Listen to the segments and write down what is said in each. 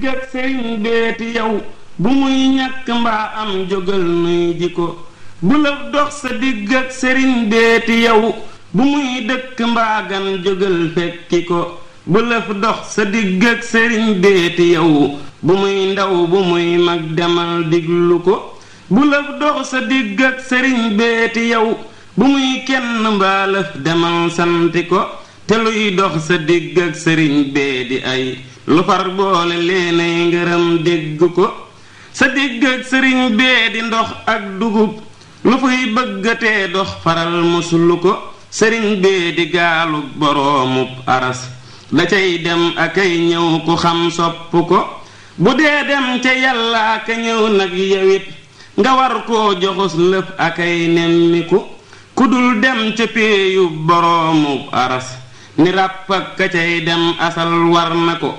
digg ak sëriñ beeti yow bu muy ñàkk mbaa am jógal nuy ji ko bu lëf dox sa digg ak sëriñ beeti yow bu muy dëkk mbaa gan jógal fekki ko bu lëf dox sa digg ak sëriñ beeti yow bu muy ndaw bu muy mag demal diglu ko bu lëf dox sa digg ak sëriñ beeti yow bu muy kenn mbaa lëf demal santi ko te luy dox sa digg ak sëriñ bee di ay lu far boole leenay ngërëm dégg ko sa digg ak sëriñ bee di ndox ak dugub lu fuy bëggatee dox faral muslu ko sëriñ bee di gaalug boroomub aras da cay dem akay ñëw ku xam sopp ko bu dee dem ca yàlla aka ñëw nag yewit nga war koo joxus lëf akay nemmiku ku dul dem ca péeyu boroomub aras ni ràpp ak ka cay dem asal war na ko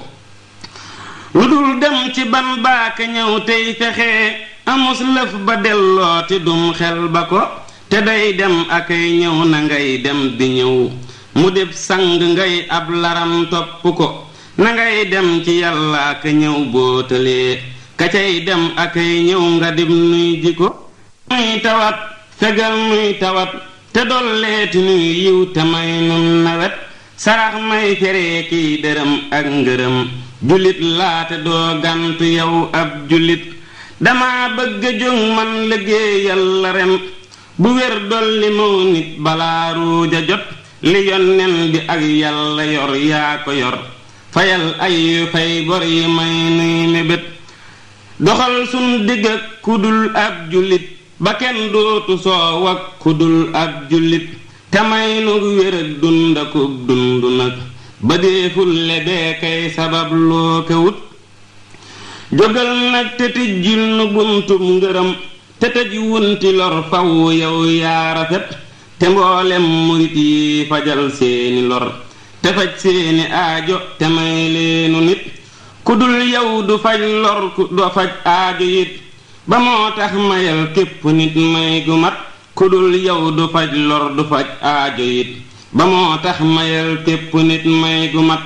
lu dul dem ci ban baaka ñëw tey fexe amus lëf ba dellooti dum xel ba ko te day dem akay ñëw na ngay dem di ñëw mu def sang ngay ab laram topp ko na ngay dem ci yàlla ka ñëw bootalee ka cay dem akay ñëw nga dim nuy ji ko muy tawat fegal muy tawat te dolleeti nuy yiw te may nun nawet sarax may feree kiy dërëm ak ngërëm jullit laate doo gantu yow ab jullit dama bëgg a jóg man liggéeyal la ren bu wér dolli maw nit balaa ruuja jot li yonnen bi ak yàlla yor yaa ko yor fayal ay yu fay bor yi may nuy mébét doxal sun digg ak kudul ab jullit ba kenn dootu soow ak kudul ab jullit te may nu wér ak dund akub dund nag ba deeful lebee kay sabab loo ko wut jógal nag te tijjil nu buntub ngërëm te tëj wunti lor faw yow yaa rafet te mboolem murit yi fajal seeni lor te faj seeni aajo te may leenu nit ku dul yow du faj lor ku do faj aajo it ba moo tax mayal képp nit may gu mat ku dul yow du faj lor du faj aajo it ba moo tax mayal képp nit may gu mat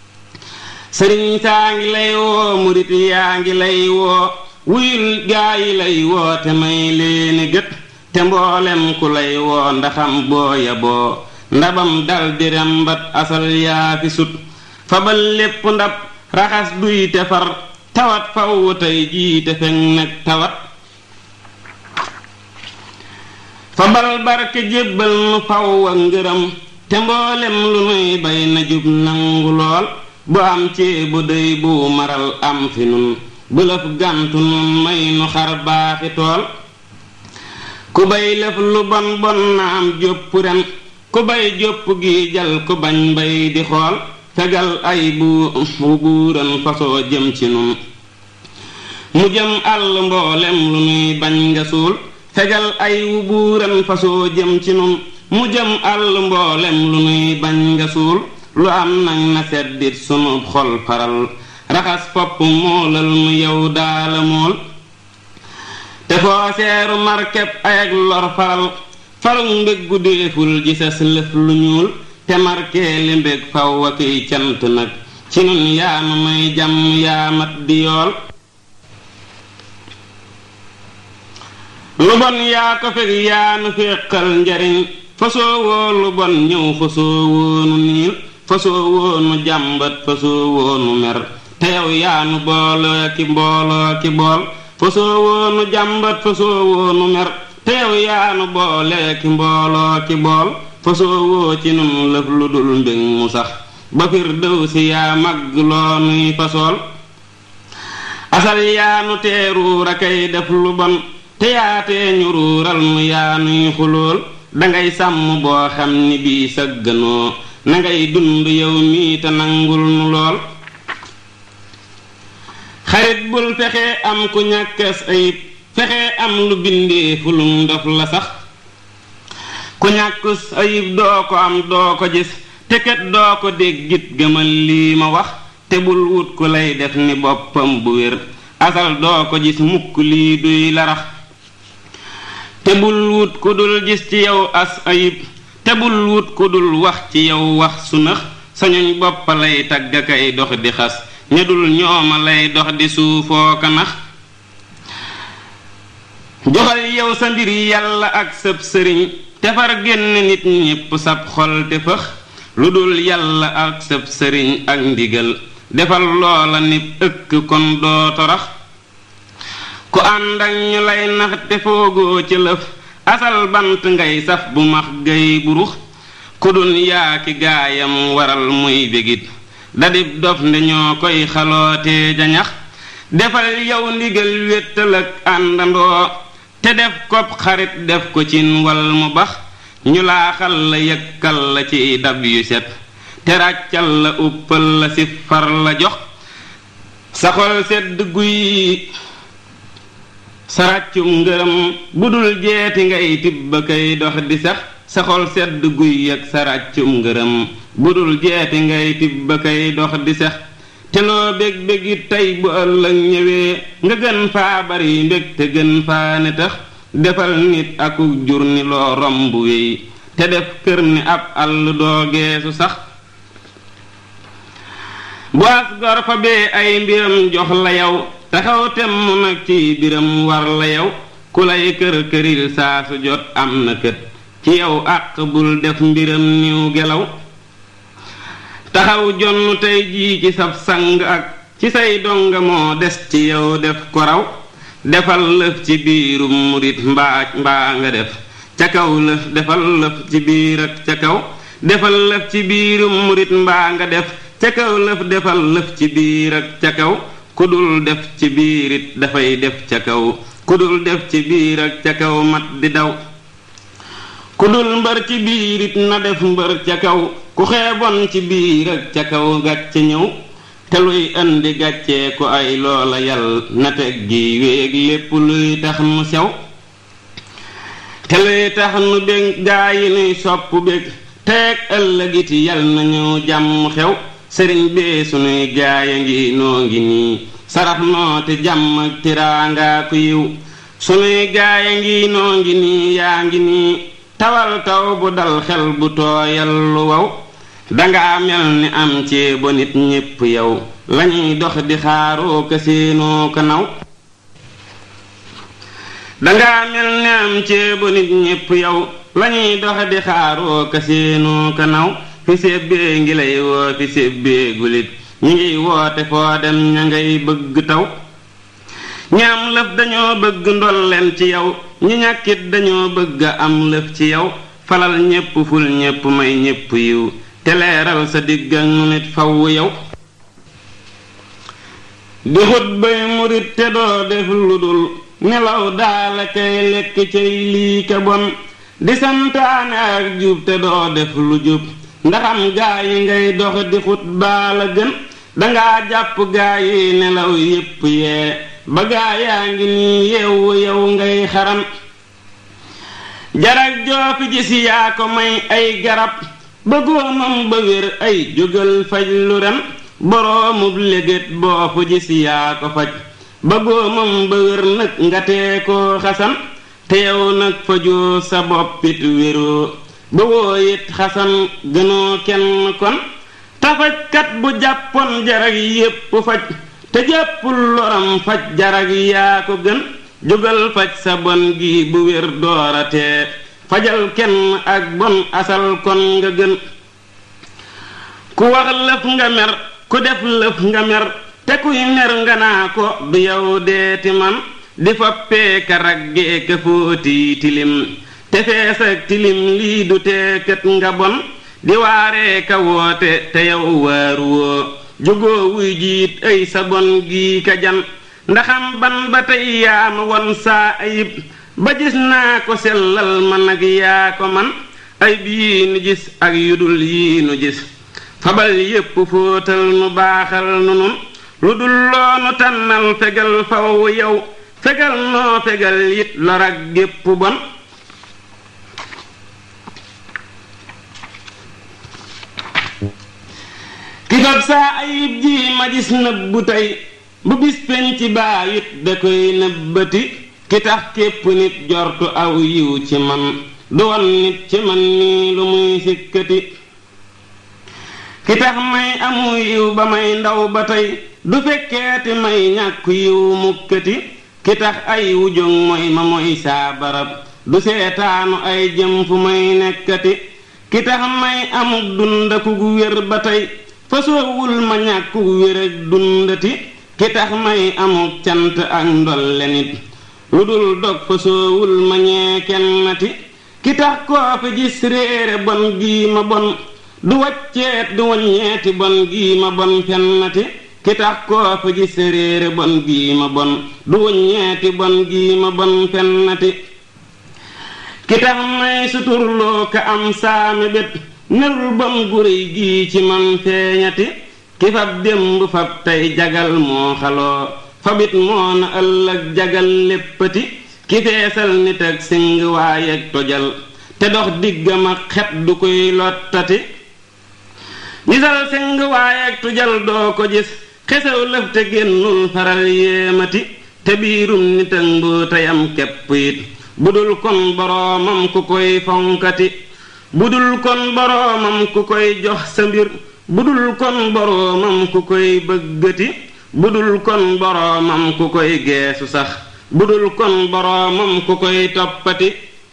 sëriñ saa ngi lay woo murit yaa ngi lay woo wuyul gaa yi lay woo te may leeni gët te mboolem ku lay woo ndaxam booya boo ndabam dal di rembat asal yaa fi sut fabal lépp ndab raxas duy te far tawat faw tey jii te fekk nag tawat fabal barke jébbal nu faw ak ngërëm te mboolem lu nuy bay na jub nangu lool bu am ci bu dey bu maral am fi nun bu lëf gàntu nun may nu xar baaxi tool ku bay lëf lu bon bon na am jópp ren ku bay jópp gi jal ku bañ bay di xool fegal ay bu buuran fasoo jëm ci nun mu jëm àll mboolem lu nuy bañ nga suul fegal ay wu buuran fasoo jëm ci nun mu jëm àll mboolem lu nuy bañ nga suul lu am nag na seddit sunu xol faral raxas fopp moolal mu yow daala mool te foo seeru markeb ay ak lor faral farug mbég gu déeful ji sas lëf lu ñuul te markee li mbég faw ak kiy cant nag ci nun yaanu may jàmm yaamat di yool lu bon yaa ko fekk yaanu féqal njariñ fasoo woo lu bon ñëw fasoo woonu niil fasoo woonu jàmbat fasoo woonu mer te yow yaanu booloo ki mbooloo ki bool fasoo woonu jàmbat fasoo woonu mer te yow yaanu boole ki mbooloo ki bool fasoo woo ci nun lëf lu dul mbég mu sax ba fir dëw si yaa màgg loo nuy fasool asal yaanu teeruur a kay def lu bon te yaatee ñu ruural mu yaanuy xulool dangay sàmm boo xam ni bii sëgganoo na ngay dund yow mii te nangul nu lool xarit bul fexe am ku ñàkkas ayib fexe am lu bindee fulum ndof la sax ku ñàkkus ayib doo ko am doo ko gis te kat doo ko déggit gëmal lii ma wax te bul wut ku lay def ni boppam bu wér asal doo ko gis mukk lii duy larax te bul wut ku dul gis ci yow as ayib te bul wut ku dul wax ci yow wax su nëx sañuñ boppa lay tagga kay dox di xas ña dul ñooma lay dox di suufoo ka nax joxal yow sa mbir yàlla ak sab sëriñ te far génn nit ñépp sab xol te fëx lu dul yàlla ak sab sëriñ ak ndigal defal loola nit ëkk kon doo torax ku ànd ak ñu lay nax te foogoo ci lëf asal bant ngay saf bu max gay burux ku dun yaaki gaayam waral muy bégit dadib dof nde ñoo koy xalootee jañax defal yow ndigal wéttal ak àndandoo te def kopp xarit def ko cin wal mu bax ñu laaxal la yëkkal la ci dab yu set te ràccal la uppal la si far la jox sa xol sedd guy sa ràccum ngërëm bu dul jeeti ngay tibba kay dox di sax sa xol sedd guy ak sa ràccum ngërëm bu dul jeeti ngay tibba kay dox di sax te loo bég bégit tey bu ëllëg ñëwee nga gën faa bari mbég te gën faa ne tax defal nit akuk jur ni loo romb wéy te def kër ni ab àll doo geesu sax bu as gor fa bee ay mbiram jox la yow taxaw temm nag ci biram war la yow ku lay kër këril saa su jot am na kët ci yow àq bul def mbiram niw gelaw taxaw jonn tey jii ci sab sang ak ci say donga moo des ci yow def ko raw defal lëf ci biirum murit mbaa mbaa nga def ca kaw lëf defal lëf ci biir ak ca kaw defal lëf ci biirum murit mbaa nga def ca kaw lëf defal lëf ci biir ak ca kaw ku dul def ci biirit dafay def ca kaw ku dul def ci biir ak ca kaw mat di daw ku dul mbër ci biirit na def mbër ca kaw ku xeeboon ci biir ak ca kaw gàcce ñëw te luy indi gàccee ku ay loola yal na teg gi wéeg lépp luy tax nu sew te luy tax nu bég gaa yi nuy sopp bég teeg ëllëgiti yal na ñëw jàmm xew sëriñ bee sunuy gaaya ngi noo ngi nii sarax noo te jàmm ak tiraangaa ku yiw sunuy gaaya ngi noo ngi nii yaa ngi nii tawal taw bu dal xel bu tooyal lu wow danga mel ni am ceebo nit ñépp yow lañuy dox di xaaroo ka seenoo ko naw danga mel ni am ceebo nit ñépp yow lañuy dox di xaaroo ka seenoo ko naw fi sébbee ngi lay woo fi sébbee gulit ñi ngiy woote foo dem ña ngay bëgg taw ñaam lëf dañoo bëgg ndolleen ci yow ñi ñàkkit dañoo bëgg a am lëf ci yow falal ñépp ful ñépp may ñépp yiw te leeral sa digg ak nu nit faw yow di xut bay murit te doo def lu dul nelaw daala kay lekk cay lii ka bon di santaane ak jub te doo def lu jub ndaxam gaa yi ngay dox di xut baala gën dangaa jàpp gaa yi nelaw yépp yee ba gaa yaa ngi nii yeewu yow ngay xaram jarag joofi gis yaa ko may ay garab ba góomam ba wér ay jógal faj lu ren boroomub légét boo fu gis yaa ko faj ba góomam ba wér nag nga tee koo xasan te yow nag fajoo sa boppit wéroo ba wooyit xasan gënoo kenn kon tafajkat bu jàppoon jarag yépp faj te jàppul loram faj jarag yaa ko gën jógal faj sa bon gi bu wér dooratee fajal kenn ak bon asal kon nga gën ku wax lëf nga mer ku def lëf nga mer te kuy mer nga naa ko du yow deeti man di foppee ka raggee ka fóoti tilim te fees ak tilim lii du teekat nga bon di waaree ka woote te yow waaru woo jógoo wuy jiit ay sa bon gii ka jan ndaxam ban ba tey yaa ma won saa ayib ba gis naa ko sellal ma nag yaa ko man ayib yii nu gis ak yudul yii nu gis fabal yépp fóotal nu baaxal nu nun lu dul loonu tànnal fegal faw yow fegal noo fegal it lor ak gépp bon ki fab saa ayib ji ma gis nëbbu tey bu bis penc baayit da koy nëbbati ki tax képp nit jortu aw yiw ci man du won nit ci man nii lu muy sikkati ki tax may amu yiw ba may ndaw ba tey du fekkeeti may ñàkku yiw mukkati ki tax ay wujóg mooy ma mooy saa barab du seetaanu ay jëm fu may nekkati ki tax may amuk dundaku wér ba tey fasoowul ma ñàkku wér ak dundati ki tax may amuk cant ak ndolle nit lu dul dog fasoowul ma ñee kennati ki tax koo fi gis réere bon gii ma bon du wacceet du waññeeti bon gii ma bon fennati ki tax koo fi gis réere bon gii ma bon du waññeeti bon gii ma bon fennati ki tax may suturloo ka am saami bet nerul bon guréy gii ci man feeñati ki fab démb fab tey jagal moo xaloo fabit moo na ëllëg jagal léppati ki feesal nit ak sing waayeeg tojal te dox diggam ak xet du koy lottati gisal sing waayeeg tojal doo ko gis xesaw lëf te génnul faral yéemati te biirum nit ak mbóotayam kepp it budul kon boroomam ku koy fonkati budul kon boroomam ku koy jox sa mbir budul kon boroomam ku koy bëggati budul kon boroomam ku koy geesu sax budul kon boroomam ku koy toppati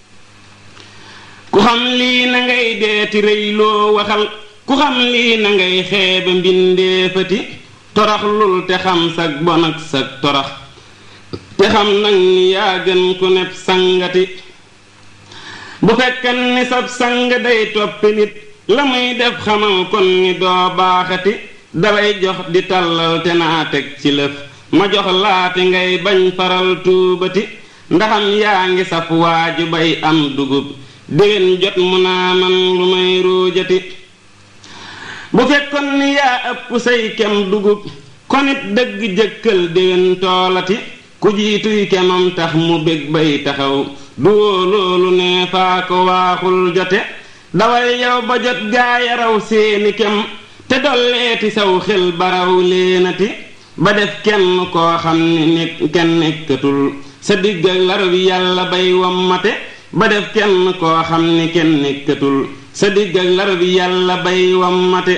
ku xam lii na ngay deeti rëy loo waxal ku xam lii na ngay xeebe mbindeefati torax lul te xam sag bon ak sag torax te xam nag ni yaa gën ku nepp sangati bu fekkan ni sab sang day toppi nit la muy def xamal kon ni doo baaxati dalay jox di tàllal te naa teg ci lëf ma jox laati ngay bañ faral tuubati ndaxam yaa ngi saf waaju bay am dugub déwén jot mu naa man lu may ruujati bu fekkoon ni yaa ëpp say kem dugub konit dëgg jëkkal déwén toolati ku jiituy kemam tax mu bég bay taxaw du woo loolu ne faa ko waaxul jote dawal yow ba jot gaaya raw seeni kem te dolleeti saw xel baraw leenati ba def kenn koo xam ni nekk kenn nekkatul sa digg ak lar bi yàlla bay wammate ba def kenn koo xam ni kenn nekkatul sa digg ak lar bi yàlla bay wammate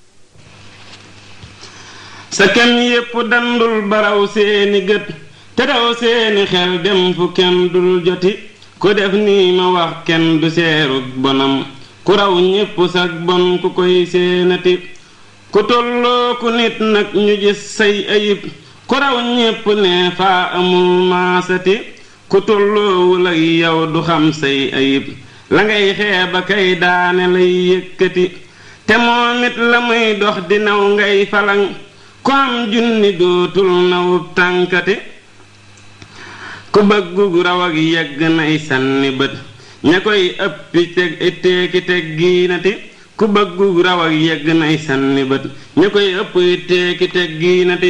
sa kem yépp dandul baraw seeni gët te daw seeni xel dem fu kenn dul joti ku def nii ma wax kenn du seerug bonam ku raw ñépp sag bon ku koy seenati ku tolloo ku nit nag ñu gis say ayib ku raw ñépp ne faa amul maasati ku tolloowul ak yow du xam say ayib la ngay xeeba kay daane lay yëkkati te moom it la muy dox di naw ngay falang ku am junni dootul nawub tànkati ku bëggug raw ak yegg nay sànni bët ña koy ëppi teg teeki teg giinati ku bëggug raw ak yegg nay sànni bët ña koy ëpp teeki teg giinati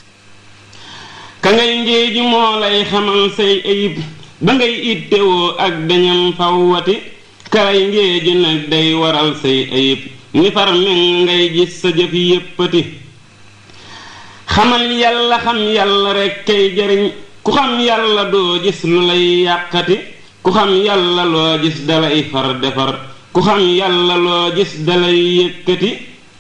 ka ngay ngéeju moo lay xamal say ayib ba ngay ittewoo ak dañam fawwati kalay ngéeju nag day waral say ayib ni far men ngay gis sa jëf yéppati xamal yàlla xam yàlla rekk kay jariñ ku xam yàlla doo gis lu lay yàqati ku xam yàlla loo gis dalay far defar ku xam yàlla loo gis dalay yëkkati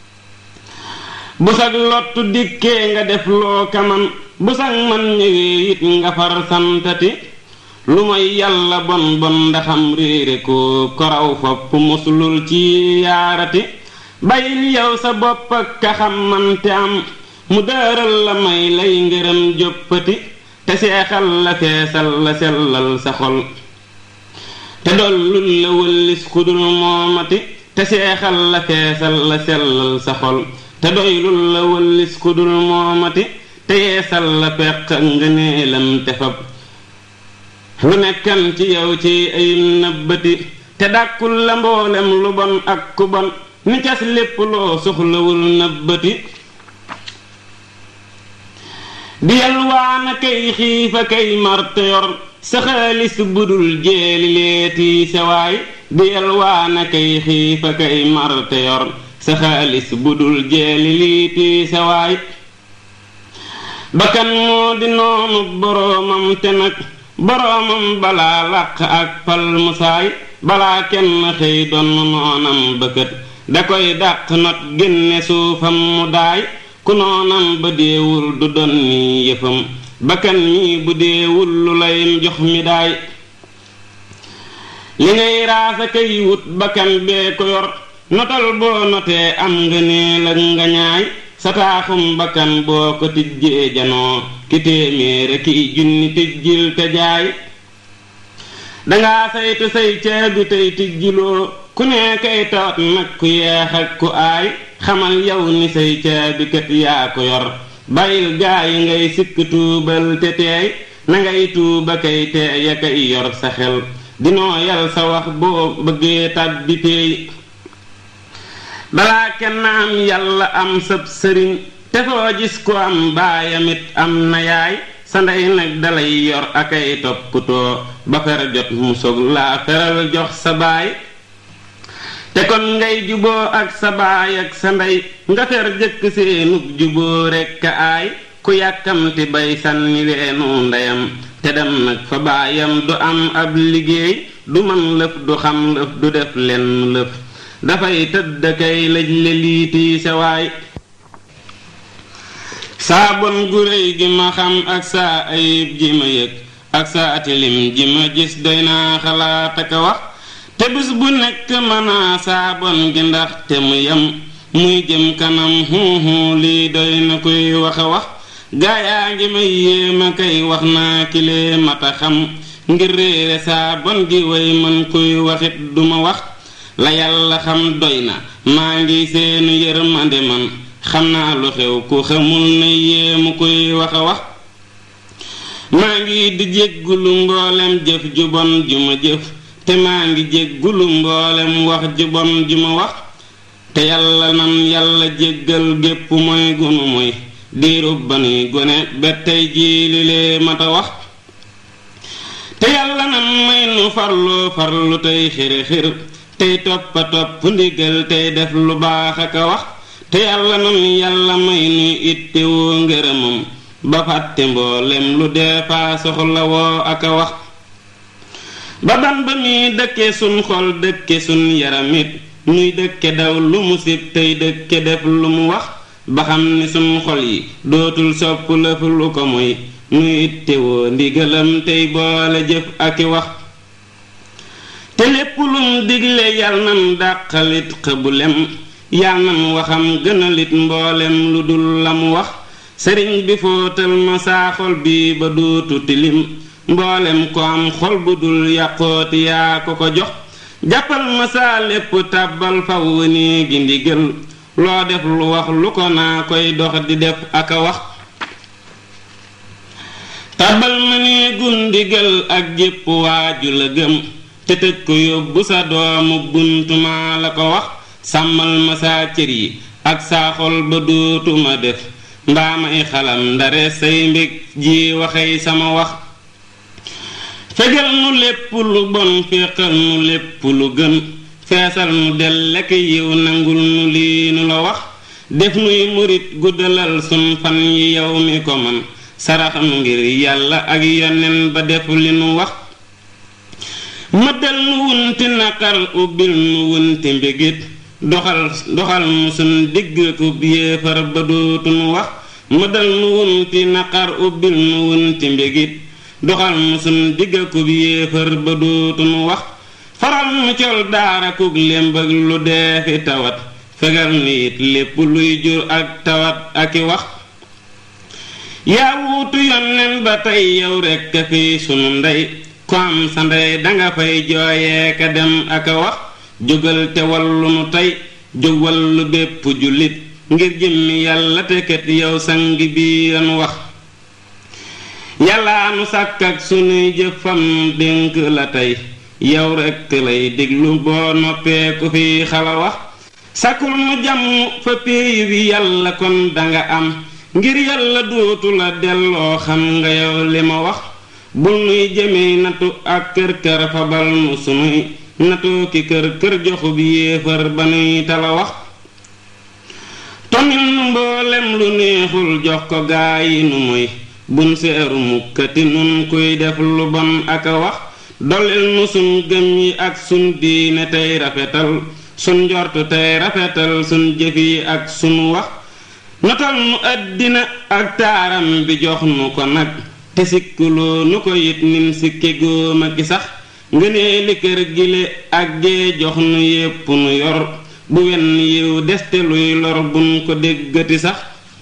bu sag lottu dikkee nga def loo kaman bu sag man ñëwee it nga far santati lu mooy yàlla bon bon ndaxam réere ko koraw fopp muslul ci yaarati bayil yow sa bopp ak ka xam mante am mu dëral la may lay ngërëm joppati te seexal la feesal la sellal sa xol te dollul la wëllis kudul moomati te seexal la feesal la sellal sa xol te doylul la wëllis kudul moomati te yeesal la peq ngëneelam te fab lu nekkan ci yow ci ay nëbbati te dàkkul la mboolem lu bon ak ku bon ni cas lépp loo soxlawul nëbbati di yalwaana kay xiifa kay marte yor sa xaalis budul jeeli leeti sewaay di yalwaana kay xiifa kay marte yor sa xaalis budul jeeli liiti sewaay bakkan moo di noonu boroomam te nag boroomam balaa làq ak pal musaay balaa kenn xëy doon noonam bëkkët da koy dàq not génne suufam mu daay ku noonam ba deewul du don ni yëfam bakkan mi bu deewul lu lay jox mi daay li ngay raasa kay wut bakkan bee ko yor notal boo notee am nga neel ak nga ñaay sa taaxum bakkan boo ko tijjee janoo ki téeméere ki junni tijjil te jaay dangaa saytu say caabi tey tijjiloo ku ne kay tawat nag ku yeex ak ku aay xamal yow ni say caabi kat yaa ko yor bàyyil gaa yi ngay sikk tuubal te teey na ngay tuuba kay teey ya kay yor sa xel dinoo yal sa wax boo bëggee tàbbi teey balaa kenn am yàlla am sab sëriñ te foo gis ko am baayamit am na yaay sa ndey nag dalay yor akay toppatoo ba fer jot mu sog laa feral jox sa baay te kon ngay juboo ak sa baay ak sa ndey nga fer jëkk seenug juboo rekk a aay ku yàkkamti bay sànni weenu ndeyam te dem nag fa baayam du am ab liggéey du man lëf du xam lëf du def lenn lëf dafay tëdd kay lëj le liitii sa waay saa bon gu réy gi ma xam ak saa ayib ji ma yëg ak saa tilim ji ma gis doy naa xalaat ak a wax te bis bu nekk mënaa saa bon gi ndax te mu yem muy jëm kanam huuhu lii doy na koy wax a wax gaayaa ngi may yéema kay wax naa kilee mata xam ngir réere saa bon gi way man kuy waxit duma wax la yàlla xam doy na maa ngi seenu yërmande man xam naa lu xew ku xamul ne yéemu koy wax a wax maa ngi di jéggulu mboolem jëf ju bon ju ma jëf te maa ngi jéggulu mboolem wax ju bon ju ma wax te yàlla nan yàlla jéggal gépp mooy gunu mooy diirub ba nuy gone ba tey jii li lee mata wax te yàlla nan may nu farlu farlu tey xiri xir tey toppa topp ndigal tey def lu baax ak a wax te yàlla nan yàlla may nuy ittewoo ngërëmam ba fàtte mboolem lu dee faa soxla woo ak a wax ba ban ba muy dëkke sun xol dëkke sun yaramit nuy dëkke daw lu mu sib tey dëkke def lu mu wax ba xam ni sun xol yi dootul sopp lëf lu ko moy nuy ittewoo ndigalam tey boole jëf ak i wax te lépp lum digle yal nan dàqalit xëbulem yal nan waxam gënalit mboolem lu dul la mu wax sëriñ bi fóotal ma saa xol bi ba dootu tilim mboolem ko am xol bu dul yàqooti yaa ko ko jox jàppal ma saa lépp tàbbal faw nii gi ndigal loo def lu wax lu ko naa koy dox di def ak a wax tàbbal ma nii gundigal ak jépp waaju la gëm te tëj ko yóbbu sa doomu buntuma la ko wax sàmmal ma saa cër yi ak saa xol ba dootuma def mbaa may xalam ndare say mbég ji waxey sama wax fegal nu lépp lu bon féqal nu lépp lu gën feesal nu del lekk yiw nangul nu lii nu la wax def nuy murit guddalal sun fan yi yow mi ko man sarax nu ngir yàlla ak yonen ba def li nu wax mëddal nu wunti naqar ubbil nu wunti mbégit doxal doxal mu sun digg ku yéefar ba dootu nu wax mëddal nu wunti naqar ubbil nu wunti mbégit doxal mu sun digg ku yéefar ba dootu nu wax faral nu col daara kuk lémbag lu dee fi tawat fegal nu it lépp luy jur ak tawat ak i wax yaa wuutu yonnen ba tey yow rekk fi sunu ndey ko am sa ndey danga fay jooyee ka dem ak a wax jógal te wallu nu tey jóg wallu bépp jullit ngir jëmmi yàlla te kat yow sang bi anu wax yàllaa nu sàkk ak sunuy jëfam dénk la tey yow rekk lay déglu boo noppee ku fi xala wax sàkkul nu jàmm fa péeyu bi yàlla kon danga am ngir yàlla dootu la delloo xam nga yow li ma wax bul nuy jëmee natu ak kër kër fabal nu sunuy natoo ki kër kër joxu bi yéefar ba nuy tala wax tomil nu mboolem lu neexul jox ko gaa yi nu moy bun seeru mukkati nun kuy def lu bon ak a wax dolil nu sun gëm yi ak sun diine tey rafetal sun njortu tey rafetal sun jëf yi ak sun wax notal nu àddina ak taaram bi jox nu ko nag te sikkuloo nu ko yit nim sikke góoma ki sax ngënee li kër gile ak gee jox nu yépp nu yor bu wenn yiw deste luy lor buñ ko déggati sax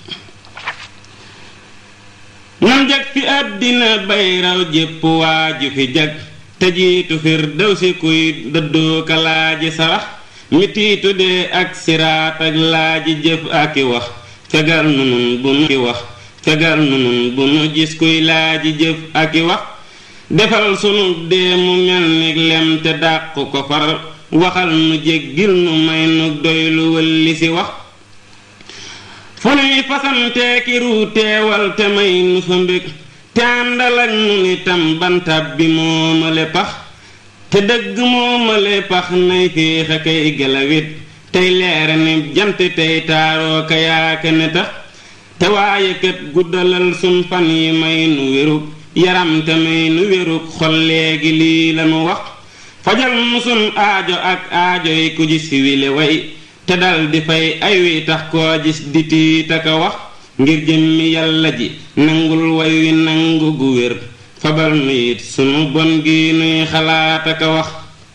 nan jag fi àddina bay raw jépp waaju fi jag te jiitu fir daw si kuy dëddoo ka laaji sarax mitiitu dee ak siraat ak laaji jëf aki wax fegal nu nun bu nu ki wax fegal nu nun bu nu gis kuy laaji jëf aki wax defal sunu dee mu mel ni lem te dàq ko far waxal nu jéggil nu may nu doy lu wëlli si wax fu nuy fasanteeki ruu teewal te may nu fa mbég te àndal ak nu nitam bantab bi moomale pax te dëgg moomale pax nay féex a kay gelawit tey leere ni jant tey taaroo ka yaaka ne tax te waaye kat guddalal sun fan yi may nu wérug yaram te may nu wérug xol léegi lii lanu wax fajal nu sun aajo ak aajo yi ku gis wile way te dal di fay ay wi tax koo gis di tiita ka wax ngir jëmmi yàlla ji nangul way wi nangu gu wér fabal nu it sunu bon gi nuy xalaat aka wax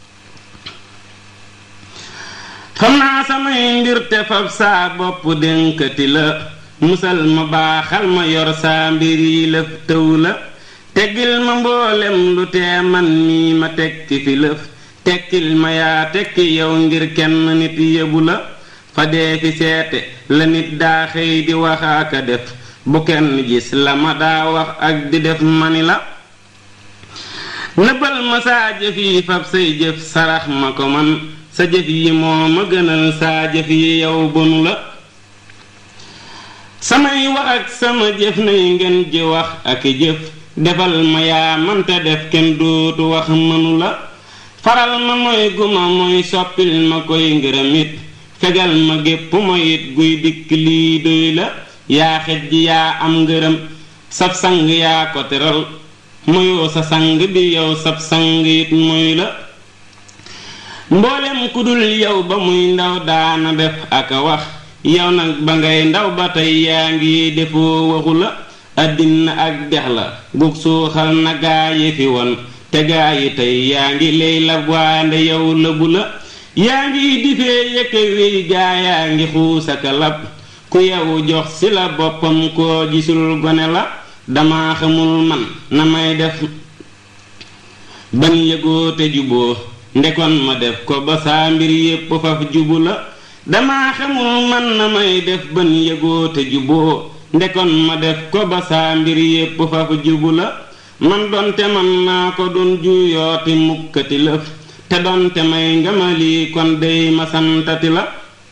xam naa samay mbir te fab saa bopp dénkati la musal ma baaxal ma yor saa mbir yi lëf tëw la teggil ma mboolem lu tee man mii ma tekki fi lëf tekkil ma yaa tekki yow ngir kenn nit yëbu la fa dee fi seete la nit daa xëy di wax aka def bu kenn gis la ma daa wax ak di def mani la nëbbal ma saa jëf yi fab say jëf sarax ma ko man sa jëf yi moo ma gënal saa jëf yi yow bonu la samay wax ak sama jëf nay ngeen ji wax ak jëf defal ma yaa manta def kenn dootu wax mënu la faral ma mooy guma mooy soppil ma koy ngërëmit fegal ma gépp moyit guy dikk lii doy la yaa xej ji yaa am ngërëm sab sang yaa ko teral moyoo sa sang bi yow sab sang it moy la mboolem ku dul yow ba muy ndaw daana def aka wax yow nag ba ngay ndaw ba tey yaa ngi defoo waxu la àddina ak dex la gug suuxal na gaa yi fi woon te gaa yi tey yaa ngi lay lab waande yow lëbu la yaa ngi difee yëkke wiy gaa yaa ngi xuusaka lab ku yow jox ci la boppam koo gisul gone la dama xamul man na may def ban yëgoo te juboo ndekon ma def ko ba saa mbir yépp faf jubu la dama xamul man na may def ban yëgoo te juboo ndekon ma def ko ba saa mbir yépp faf jubu la man donte man naa ko dun juyooti mukkati lëf te donte may nga ma lii kon dey ma santati la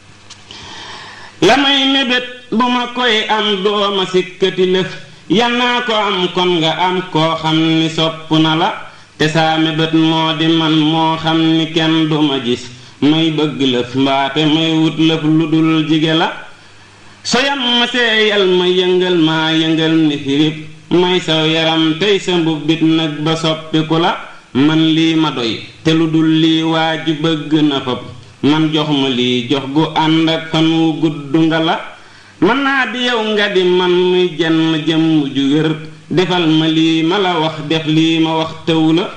la may mébét bu ma koy am dooma sikkati lëf yan naa ko am kon nga am koo xam ni sopp na la te saa mébét moo di man moo xam ni kenn duma gis may bëgg lëf mbaate may wut lëf lu dul jige la soyam ma seeyal ma yëngal maa yëngal ni firib may saw yaram tey sa mbubbit nag ba soppiku la man lii ma doy te lu dul lii waa ji bëgg na fab man jox ma lii jox gu ànd ak fan wu gudd nga la mën naa di yow nga di man muy jenn jëmm ju wér defal ma lii ma la wax def lii ma wax tëw la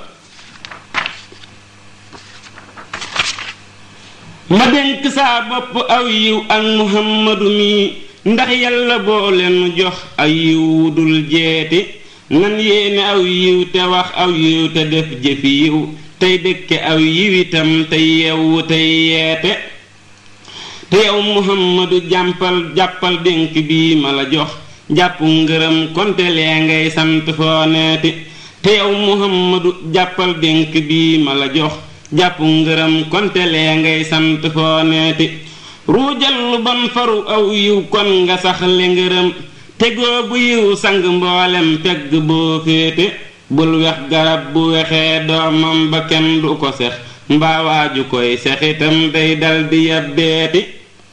ma dénk saa bopp aw yiw ak muhammadu mi ndax yàlla boo leen jox aw yiw wu dul jeeti nan yéene aw yiw te wax aw yiw te def jëfi yiw tey dëkke aw yiw itam te yewwu tey yeete te yow muhammadu jàmpal jàppal dénk bii ma la jox jàpp ngërëm konte lee ngay sant foo neeti te yow muhammadu jàppal dénk bii ma la jox jàpp ngërëm konte lee ngay sant foo neeti ruujal lu bon faru aw yiw kon nga sax li ngërëm tegoo bu yiw sang mboolem pegg boo féete bul wex garab bu wexee doomam ba kenn du ko sex mbaawaaju koy sexitam day dal di yabbeeti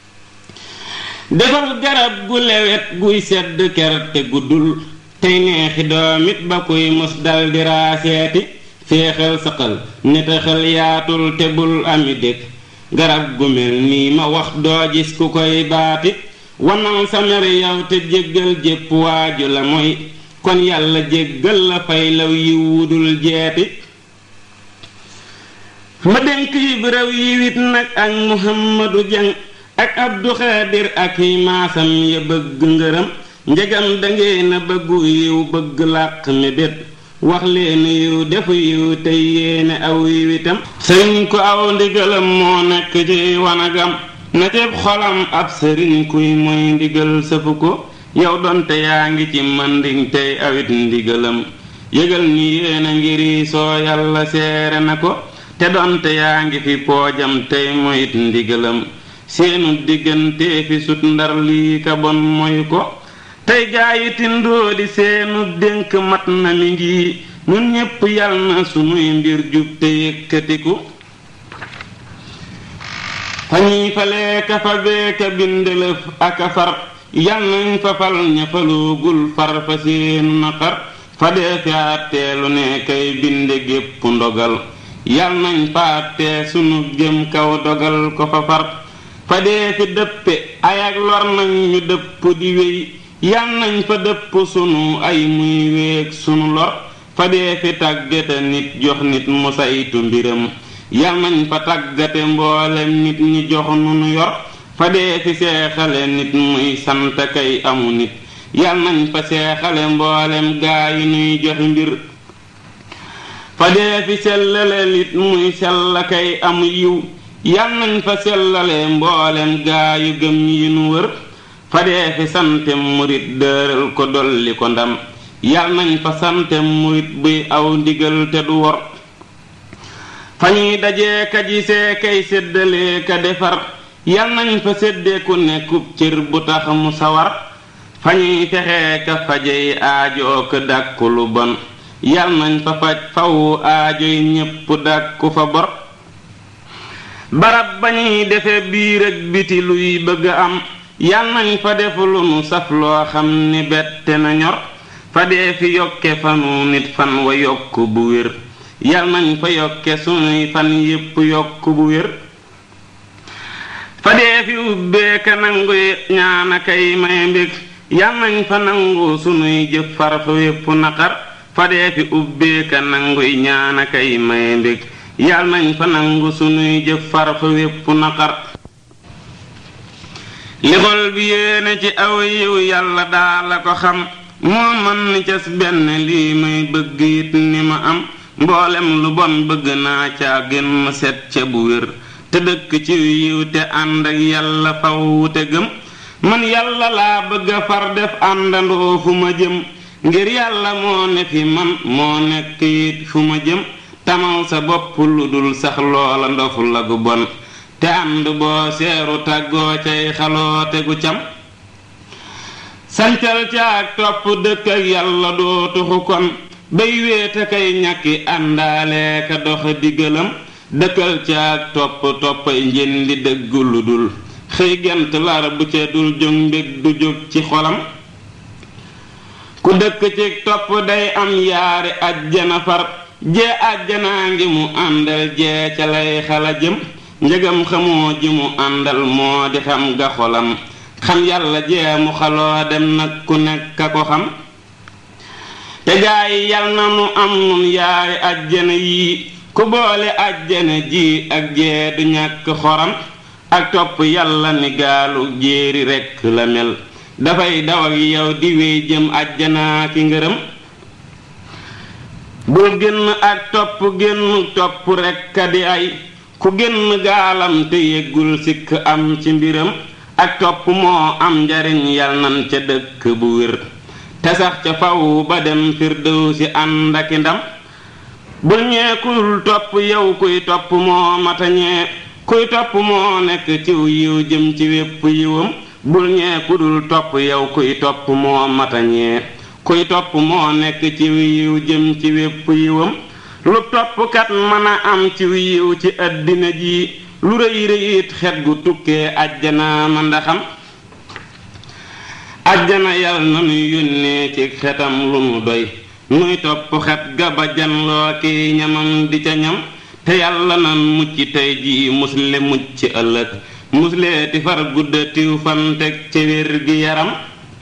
defal garab gu lewet guy sedd ker te guddul tey neexi doomit ba kuy mus dal di raaseeti féexal saqal nitaxal yaatul te bul ami dëkk garab gu mel nii ma wax doo gis ku koy baati wanal sa mer yow te jéggal jépp waaju la mooy kon yàlla jéggal la fay law yi wudul jeeti ma dénk yi réew yi wit nag ak muhammadu jang ak abdu xaadir ak yi maasam ya bëgg ngërëm njegam dangeen a bëggu yiw bëgg làq mébét wax leen yiw defu yiw tey yéene aw yiw itam sëriñ ku aw ndigalam moo nekk ci wanagam na ceeb xolam ab sëriñ kuy mooy ndigal sëfu ko yow donte yaa ngi ci manding tey awit ndigalam yëgal ni yéena ngiri soo yàlla seere na ko te donte yaa ngi fi poojam tey moyit ndigalam seenu diggante fi sut ndar lii ka bon moy ko tey gaayi tindoo di seenu dénk mat na mi ngi ñun ñépp yal na sunuy mbir jub te yëkkatiku fa ñuy falee ka fa beeka bindelëf aka far yal nañ fa fal ña faluugul far fa seenu naqar fa dee fi àtteelu ne kay binde gépp ndogal yal nañ fa àttee sunu jëm kaw dogal ko fa far fa dee fi dëppe ay ak lor nañ ñu dëpp di wéy yal nañ fa dëpp sunu ay muy wéeg sunu lor fa dee fi tàggate nit jox nit mu saytu mbiram yal nañ fa tàggate mboolem nit ñi jox nu nu yor fa dee fi seexale nit muy sant kay amu nit yal nañ fa seexale mboolem gaa yi nuy jox mbir fa dee fi sellale nit muy sell kay amu yiw yal nañ fa sellale mboolem gaa yu gëm yi nu wër fa dee fi sante murit dëral ko dolli ko ndam yal nañ fa sante murit buy aw ndigal te du wor fa ñuy dajee ka gisee kay séddalee ka defar yal nañ fa séddee ku nekkub cër bu tax mu sawar fa ñuy fexee ka fajey aajoo ko dàkku lu bon yal nañ fa faj fawu aajoy ñépp dàkku fa bor barab ba ñuy defe biir ak biti luy bëgg am yal nañ fa def lu nu saf loo xam ni bette na ñor fa dee fi yokke fanu nit fan wa yokk bu wér yal nañ fa yokke sunuy fan yépp yokk bu wér fa dee fi ubbee ka nangu ñaana kay may mbég yal nañ fa nangu sunuy jëf far fa wépp naqar fa dee fi ubbee ka nangu ñaana kay may mbég yal nañ fa nangu sunuy jëf far fa wépp naqar li xol bi yéene ci aw yiw yàlla daa la ko xam moo man ni cas benn lii may bëgg it ni ma am mboolem lu bon bëgg naa caa gën ma set ca bu wér te dëkk ci yiw te ànd ak yàlla faw te gëm man yàlla laa bëgg a far def àndandoo fu ma jëm ngir yàlla moo ne fi man moo nekk it fu ma jëm tamal sa bopp lu dul sax loola ndofu la gu bon te ànd boo seeru tàggoo cay xaloo tegu cam sancal ca ak topp dëkk ak yàlla doo tuxu kon bay wéete kay ñàkki àndaale ka dox diggalam dëkkal ca ak topp toppay njëndi dëgg lu dul xëy gent lar bu ca dul jóg mbég du jóg ci xolam ku dëkk ci topp day am yaari ajjana far jee ajjanaa ngi mu àndal jee ca lay xala jëm njëgam xamoo ji mu àndal moo di xam ga xolam xam yàlla jee mu xaloo dem nag ku nekk a ko xam te gaa yi yal na nu am nun yaari ajjana yii ku boole ajjana ji ak jee du ñàkk xoram ak topp yàlla ni gaalu jéeri rekk la mel dafay daw ak yow di wéy jëm ajjanaa ki ngërëm bul génn ak topp génn topp rekk a di ay ku génn gaalam te yëggul sikk am ci mbiram ak topp moo am njariñ yal nan ca dëkk bu wér te sax ca faw ba dem firdew si ànd aki ndam bul ñeekul topp yow kuy topp moo matañee kuy topp moo nekk ciw yiw jëm ci wépp yiwam bul ñeekudul topp yow kuy topp moo matañee kuy topp moo nekk ciw yiw jëm ci wépp yiwam lu toppkat mën a am ciw yiw ci àddina ji lu rëy rëyit xet gu tukkee ajjana ma ndaxam ajjana yal na nu yónnee ci xetam lu nu doy nuy topp xet ga ba janloo ki ñamam di ca ñam te yàlla nan mucc tey ji musle mucc ëllëg musleeti far guddatiw fan teg ca wér gi yaram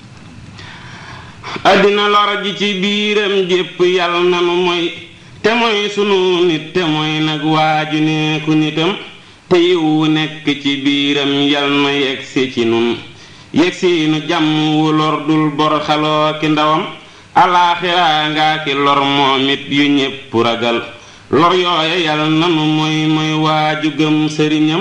àddina lor ji ci biiram jépp yàlla nanu mooy te mooy sunu nit te mooy nag waaju neeku nitam te yiwu nekk ci biiram yal na yegsi ci nun yegsi nu jàmm wu lor dul bor xaloo ki ndawam alaaxiraa ngaa ki lor moom it yu ñépp ragal lor yooye yal nanu mooy mooy waaju gëm sëriñam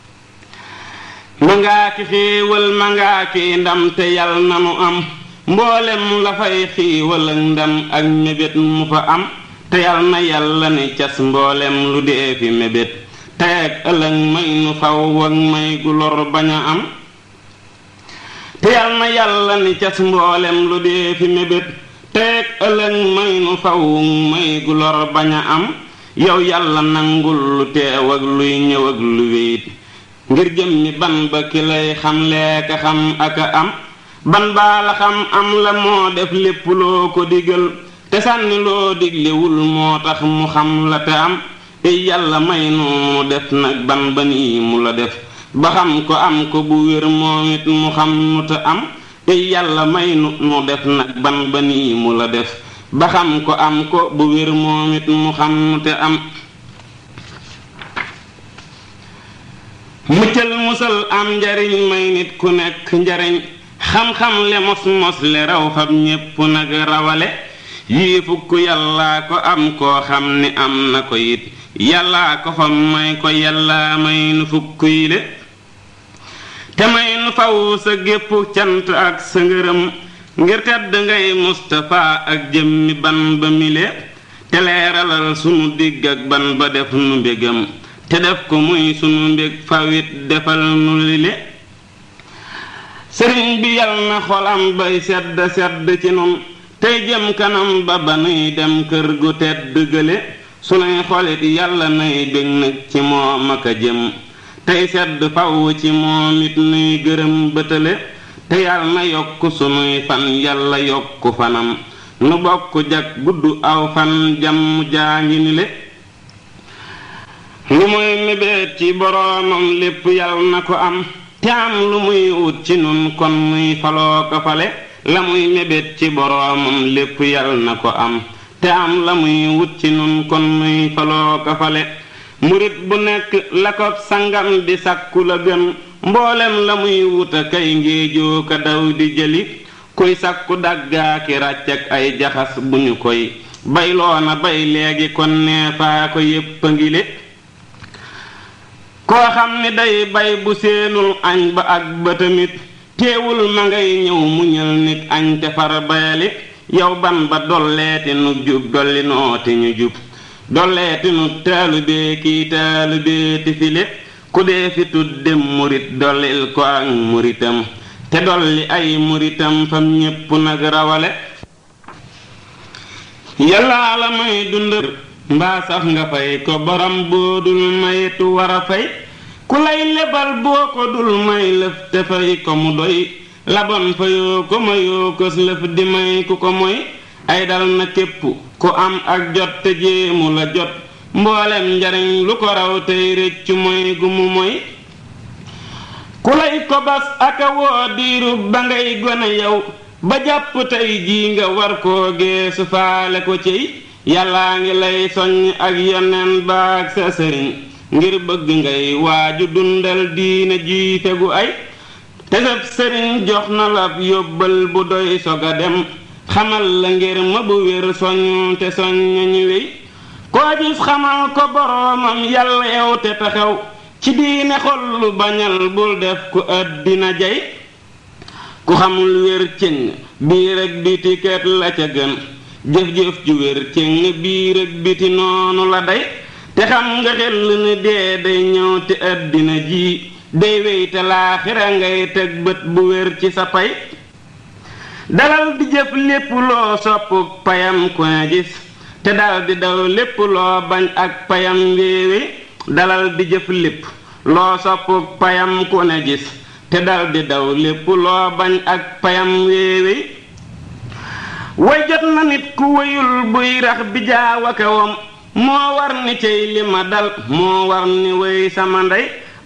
ma ngaa ki xiiwal ma ngaa ki ndam te yal nanu am mboolem la fay xiiwal ak ndam ak mébét mu fa am te yal na yàlla ni cas mboolem lu dee fi mébét teeg ëllëg may nu faw ak may gu lor bañ a am te yal na yàlla ni cas mboolem lu dee fi mébét teeg ëllëg may nu faw may gu lor bañ a am yow yàlla nangul lu teew ak luy ñëw ak lu wéyit ngir jëm mi ban ba ki lay xam leeka xam ak a am ban baa la xam am la moo def lépp loo ko digal te sànni loo diglewul moo tax mu xam la te am ey yàlla may nu mu def nag ban ba nii mu la def ba xam ko am ko bu wér moom it mu xam nu te am ey yàlla may nu nu def nag ban ba nii mu la def ba xam ko am ko bu wér moom it mu xam nu te am muccal musal am njariñ may nit ku nekk njariñ xam-xam le mos mos le raw fab ñépp nag rawale yii fukk yàllaa ko am koo xam ni am na ko it yàllaa ko fa may ko yàllaa may nu fukk yi le te may nu faw sa gépp cant ak sa ngërëm ngir tedd ngay Mustapha ak jëmmi ban ba mile te leeralal sunu digg ak ban ba def nu mbégam te def ko muy sunu mbég fawit defal nu lile sëriñ bi yal na xolam bay sedd sedd ci nun tey jëm kanam ba ba nuy dem kër gu tedd gële sunuy xolit yàlla nay bég nag ci moom ak a jëm tey sedd faw ci moom it nuy gërëm bëtale te yàlla na yokk sunuy fan yàlla yokk fanam nu bokk jag gudd aw fan jàmm jaa ngi ni le lu muy mébét ci boroomam lépp yàlla na ko am te am lu muy wut ci nun kon muy faloo ko fale la muy mébét ci boroomam lépp yàlla na ko am te am la muy wut ci nun kon muy faloo ko fale murit bu nekk la ko sangam di sàkku la gën mboolem la muy wuta kay ngéejoo ka daw di jëli kuy sàkku daggaaki ràcc ak ay jaxas bu ñu koy bayloona bay léegi kon neefaa ko yépp a ngile koo xam ni day bay bu seenul añ ba ak ba tamit teewul ma ngay ñëw muñal nit añ te far bayali yow ban ba dolleeti nu jub dolli nooti ñu jub dolleeti nu taalubee kii taalubee ti file ku dee fi tudde murit dollil ko ak muritam te dolli ay muritam fam ñépp nag rawale yàllaa la may dund mbaa saf nga fay ko borom boo dul mayitu war a fay ku lay lebal boo ko dul may lëf te fay ko mu doy labon fayoo ko mayoo ko lëf di may ku ko moy ay dal na képp ku am ak jot te jéemu la jot mboolem njariñ lu ko raw tey rëccu moy gu mu moy ku lay ko bas aka woo diiru ba ngay gone yow ba jàpp tey jii nga war koo geesu faale ko ciy yàllaa ngi lay soññ ak yoneen baag sa sëriñ ngir bëgg ngay waaju dundal diine ji fegu ay te sab sëriñ jox na la yóbbal bu doy sog a dem xamal la ngir ma bu wér soññ te soññ ñu wéy koo gis xamal ko boroomam yàlla yow te taxaw ci diine xol lu bañal bul def ku àddina jay ku xamul wér cëng biir ak biti ket la ca gën jëf-jëf ju wér cëng biir ak biti noonu la day te xam nga xel ni dee day ñëw te àddina ji day wéy te laaxira ngay teg bët bu wér ci sa pay dalal di jëf lépp loo sopp payam ku ne gis te dal di daw lépp loo bañ ak payam wéewe dalal di jëf lépp loo sopp payam ku ne gis te dal di daw lépp loo bañ ak payam wéewe way jot na nit ku wéyul buy rax bi jaaw aka wom moo war ni cey li ma dal moo war ni wéy sama ndey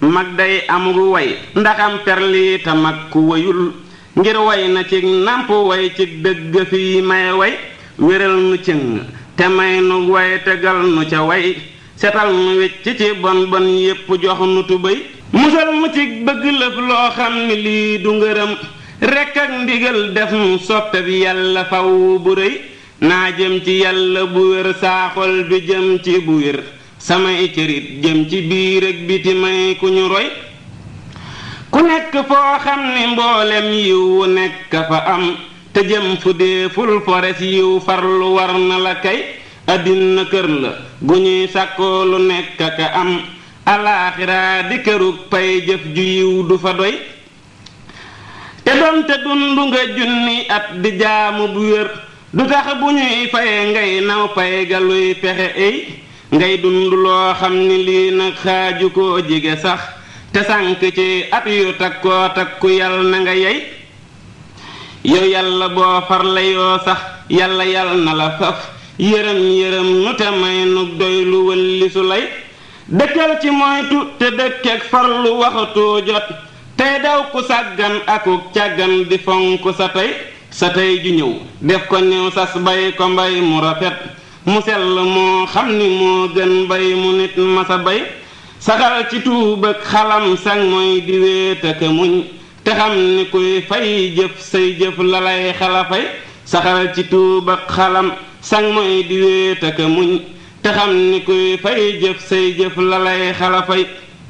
mag day amul way ndaxam perli ta mag ku wayul ngir way na ci nàmp way ci dëgg fi may way wéral nu cëng te may nu way tegal nu ca way setal nu wecc ci bon bon yépp jox nu tubéy musal mu ci bëgg lëf loo xam ni lii du ngërëm rekk ak ndigal def nu soppe bi yàlla faw bu rëy naa jëm ci yàlla bu wér saaxol bi jëm ci bu wér samay cërit jëm ci biir ak biti may ku ñu roy ku nekk foo xam ni mboolem yiw wu nekk fa am te jëm fu dee ful fores yiw farlu war na la kay àddina kër la gu ñuy sàkkoo lu nekk ka am alaaxiraa di kërug pay jëf ju yiw du fa doy te doonte dundu nga junni at di jaamu bu wér du tax bu ñuy faye ngay naw pay ga luy pexe ey ngay dund loo xam ni lii nag xaaju koo jige sax te sànk ci at yu takkoo takku yal na nga yey yow yàlla boo farle yoo sax yàlla yal na la faf yërëm yërëm nu te may nu doy lu wëlli su lay dëkkal ci moytu te dëkkeek farlu waxatoo jot tey daw ku sàggan akuk càggan di fonk sa tey sa tey ju ñëw def ko ñëw sas bay ko mbay mu rafet mu sell moo xam ni moo gën bay mu nit masa bay saxal ci tuub ak xalam sang mooy di wéet ak muñ te xam ni kuy fay jëf say jëf la lay xalafay saxal ci tuub ak xalam sang mooy di wéet ak muñ te xam ni kuy fay jëf say jëf la lay xalafay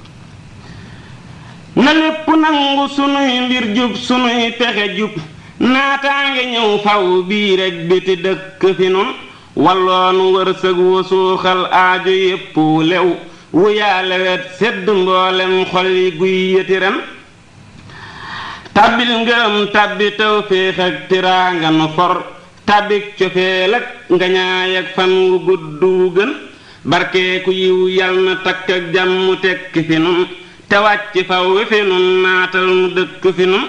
na lépp nangu sunuy mbir jub sunuy pexe jub naataange ñëw faw bii rek biti dëkk fi nun walloonu wërsëg wu suuxal aajo yépp wu lew wu yaale wet sedd mboolem xol yi guy yëti ren tàbbil ngërëm tàbbi tawféex ak tiraanga nu for tàbbik cofeel ak ngañaay ak fan wu gudd wu gën barkeeku yiw yal na takk ak jàmm tekki fi nun te wàcc faw wi fi nun naatal mu dëkk fi nun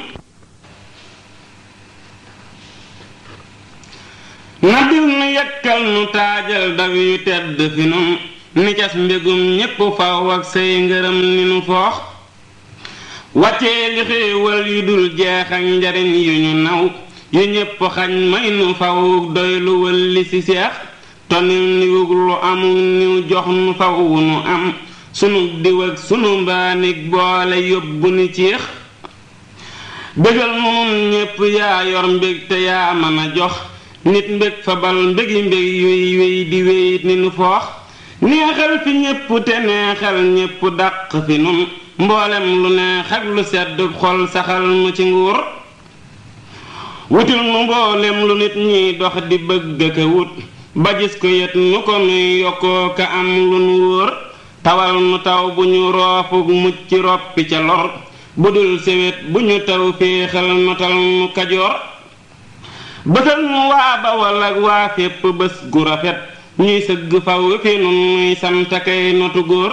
na dil nu yekkal nu taajal daw yu tedd fi nun ni cas mbégum ñépp faw ak say ngërëm ni nu foox wàccee li xéewal yu dul jeex ak njariñ yu ñu naw yu ñépp xañ may nu faw doy lu wëlli ci seex tonil niwug lu amul niw jox nu faw nu am sunu diw ak sunu mbaanig boole yóbbu ni ciix bégal nu nun ñépp yaa yor mbég te yaa mën a jox nit mbég fa bal mbégi mbég yuy wéy di wéyit ni nu foox neexal fi ñépp te neexal ñépp dàq fi nun mboolem lu neex ak lu sedd xol saxal nu ci nguur wutul nu mboolem lu nit ñiy dox di bëgg ka wut ba gis ko yet nu ko nuy yokkoo ka am lu nu wóor tawal nu taw bu ñu roofuk mucc roppi ca lor bu dul sewet bu ñu taw féexal notal nu kajoor bësal nu waa Bawol ak waa fépp bés gu rafet ñuy sëgg faw fi nun nuy sant kay notu góor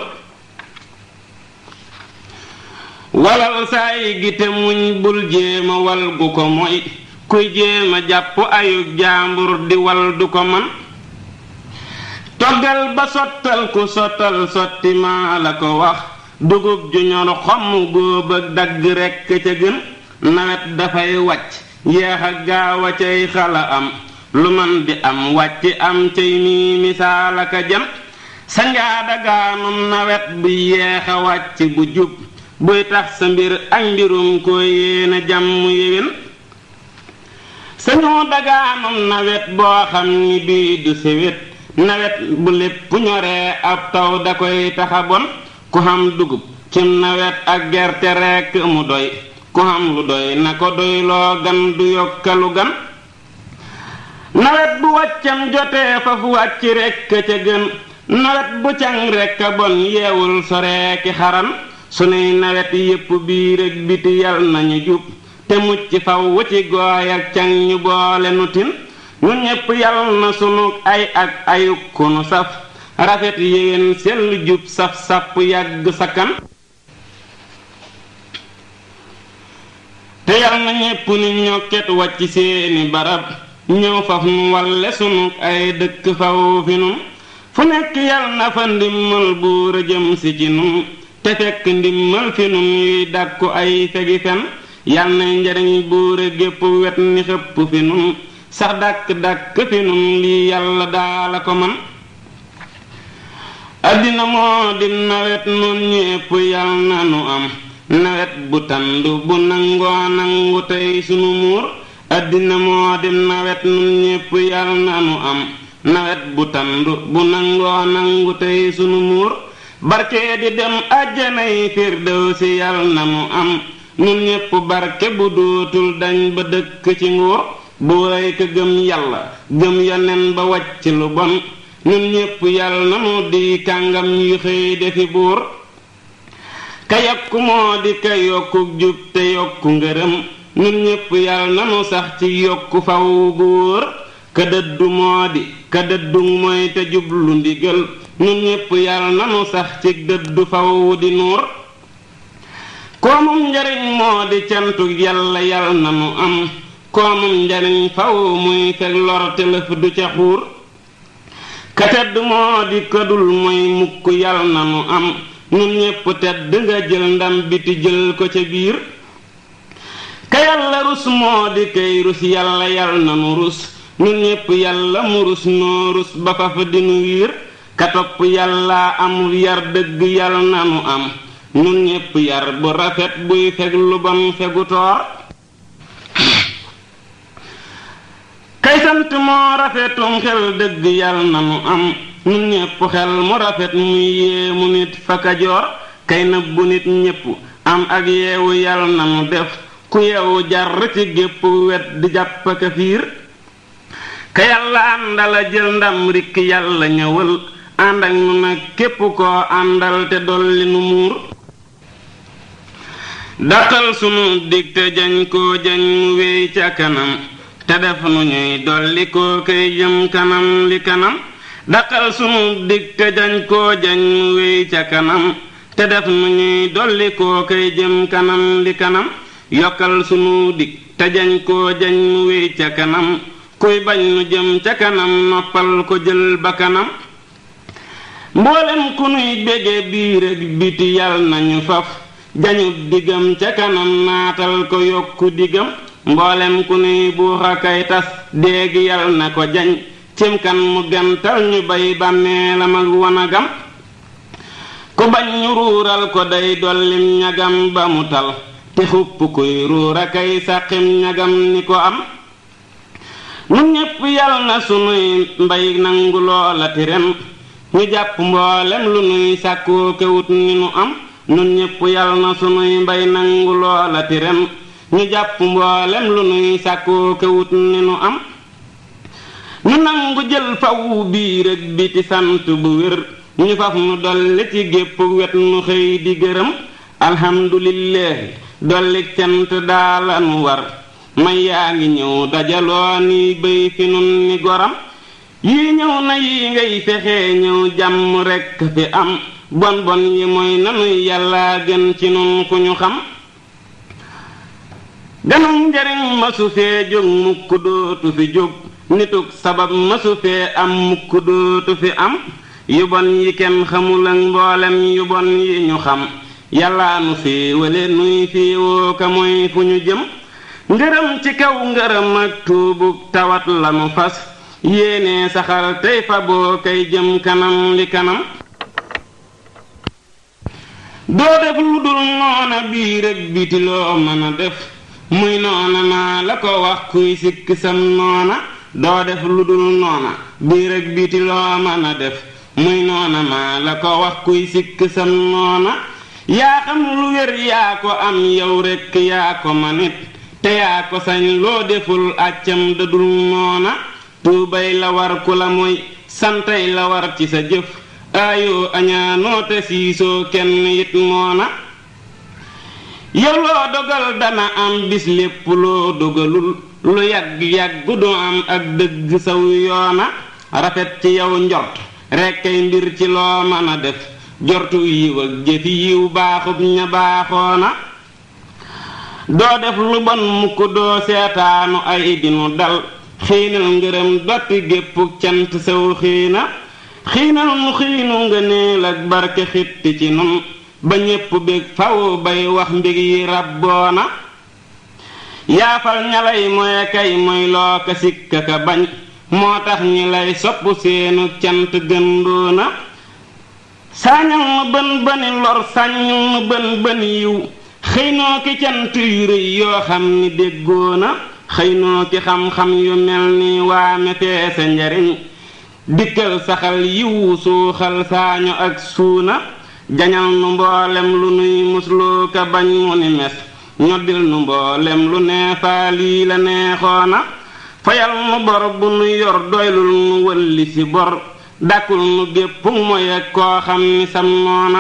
walal saay gi te muñ bul jéema wal gu ko moy kuy jéema jàpp ayug jaambur di wal du ko man toggal ba sottal ku sottal sotti maa la ko wax dugub ju ñor xomm góob ak dagg rekk ca gën nawet dafay wàcc yeex a gaaw a cay xala am lu man di am wàcc am cay mii misaalaka jam sa njaada gaanum nawet bu yeex a wàcc bu jub buy tax sa mbir ak mbirum ko yéena jàmm yéwén sañoo dagaanum nawet boo xam ni bii du sewét nawet bu lépp ñoree ab taw da koy taxa bon ku xam dugub cim nawet ak gerte rekk mu doy ku xam lu doy na ko doy loo gan du yokkalu gan nawet bu wàccam jotee fa fu wàcc rekk ca gën nawet bu càng rekk a bon yeewul soreeki xaran sunuy nawet yépp biir ak biti yal nañu jub te mucc faw wu ci gooy ak càng ñu boole nu tin ñu ñépp yal na sunu ay ak ayuk ku nu saf rafet yéwén sell jub saf sàpp yàgg sakkan te yal na ñépp ni ñokket wàcc seeni barab ñëw faf nu walle sunu ay dëkk faw fi nun fu nekk yal na fa ndimmal buur a jëm si ci nun te fekk ndimmal fi nun yuy dàkku ay fegi fen yal na njariñ buure gépp wet ni xëpp fi nun sax dàkk-dàkk fi nun lii yàlla daala ko man addina moo di nawet nun ñépp yal na nu am nawet bu tandu bu nangoo nangu tey sunu muur addina moo di nawet nun ñépp yal na nu am nawet bu tandu bu nangoo nangu tey sunu muur barke di dem àjjanay firdawsi yal na nu am nun ñépp barke bu dootul dañ ba dëkk ci nguur bu rey ka gëm yàlla gëm yonen ba wàcc lu bon nun ñépp yal na nu di kàngam yu xëy defi buur ka yokku moo di ka yokku jub te yokku ngërëm nun ñépp yal na nu sax ci yokku faw gu wóor ka dëddu moo di ka dëddu mooy te jublu ndigal nun ñépp yal na nu sax ci dëddu faw di nuur koomum njariñ moo di cantu yàlla yal na nu am koomum njariñ faw muy fekk lor te lëf du ca xuur ka tedd moo di këdul mooy mukk yal na nu am nun ñépp tedd nga jël ndam biti jël ko ca biir ka yàlla rus moo di kay rus yàlla yal na nu rus nun ñépp yàlla mu rus noo rus ba faf dinu wiir ka topp yàlla amul yar dëgg yal na nu am nun ñépp yar bu rafet buy feg lu bon fegu toor kay sant moo rafetum xel dëgg yal na nu am nun ñépp xel mu rafet muy yéemu nit fa kajoor kay nëbbu nit ñépp am ak yeewu yal na nu def ku yeewu jar ci gépp wet di jàpp ka fiir ka yàlla àndala jël ndam rikk yàlla ñëwal ànd ak nu nag képp koo àndal te dolli nu muur daqal sunu dig te jañ koo jañ mu wéy ca kanam te def nu ñuy dolli koo kay jëm kanam li kanam daqal sunu dig te jañ koo jañ mu wéy ca kanam te def nu ñuy dolli koo kay jëm kanam li kanam yokkal sunu dig te jañ koo jañ mu wéy ca kanam kuy bañ nu jëm ca kanam noppal ko jël ba kanam mboolem ku nuy bége biir ak biti yal nañu faf jañu digam ca kanam naatal ko yokku digam mboolem ku nuy buuxa kay tas déegi yal na ko jañ cim kan mu gantal ñu bay bàmmeelam ak wanagam ku bañ ñu ruural ko day dollim ñagam ba mu tal te xupp kuy ruura kay sàqim ñagam ni ko am nun ñépp yal na sunuy mbay nangu loola ti ren ñu jàpp mboolem lu nuy sàkkoo kewut ni nu am nun ñépp yal na sunuy mbay nangu loola ti ren ñu jàpp mboolem lu nuy sàkkoo kewut ni nu am ñu nangu jël fawu biir ak biti sant bu wér ñu faf nu dolli ci gépp wet nu xëy di gërëm alhamdulillahi dolli cant daala nu war may yaa ngi ñëw dajaloo ni béy fi nun ni goram yii ñëw na yi ngay fexe ñëw jàmm rekk fi am bon bon yi mooy nanuy yàlla gën ci nun ku ñu xam ganum njariñ masu fee jóg mukk dootu fi jóg nitug sabab masu fee am mukk dootu fi am yu bon yi kenn xamul ak mboolem yu bon yi ñu xam yàlla nu féewale nuy féewoo ka mooy fu ñu jëm ngërëm ci kaw ngërëm ak tuubug tawat lanu fas yéene saxal tey fa boo kay jëm kanam li kanam doo def lu dul noona biir ak biti loo mën a def muy noona maa la ko wax kuy sikk sam noona doo def lu dul noona biir ak biti loo mën a def muy noona maa la ko wax kuy sikk sam noona yaa xam lu wér yaa ko am yow rekk yaa ko manit te yaa ko sañ loo deful àccam dadul noona tuubay la war ku la mooy santay la war ci sa jëf aayoo añaanoo te siisoo kenn it moona yow loo dogal dana am bis lépp loo dogalul lu yàgg-yàgg du am ak dëgg saw yoona rafet ci yow njort rekkay mbir ci loo mën a def jortu yiw ak jëfi yiw baaxub ña baaxoona doo def lu bon mukk doo seetaanu ay dinu dal xiinal ngërëm dotti gépp cant saw xiina xiinal nu xiinu ngëneel ak barke xitti ci nun ba ñépp bég faw bay wax mbég yi rabboona yaafal ña lay moye kay moy loo ka sikka ka bañ moo tax ñi lay sopp seenu cant gëndoona sañal nu bën bëni lor sañal nu bën bëni yiw xëy noo ki cant yu rëy yoo xam ni déggoona xëy noo ki xam-xam yu mel ni waame feese njariñ dikkal saxal yiwu suuxal saañu ak suuna jañal nu mboolem lu nuy musloo ka bañ mu ni mes ñoddil nu mboolem lu neefaa lii la neexoona fayal nu bor bu nu yor doylul nu wëlli ci bor dàkkul nu gépp moy ak koo xam ni sam noona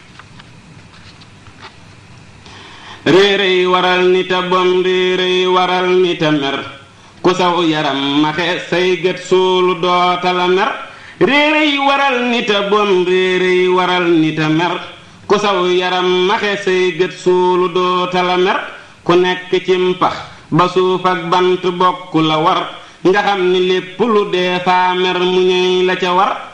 réeréy waral nita bon réeréy waral nita mer ku saw yaram maxe say gët suulu dootala mer réeréy waral nita bon réeréy waral nita mer ku saw yaram maxe say gët suulu dootala mer ku nekk ci mpax ba suuf ak bant bokk la war nga xam ni lépp lu dee faa mer mu ñëy la ca war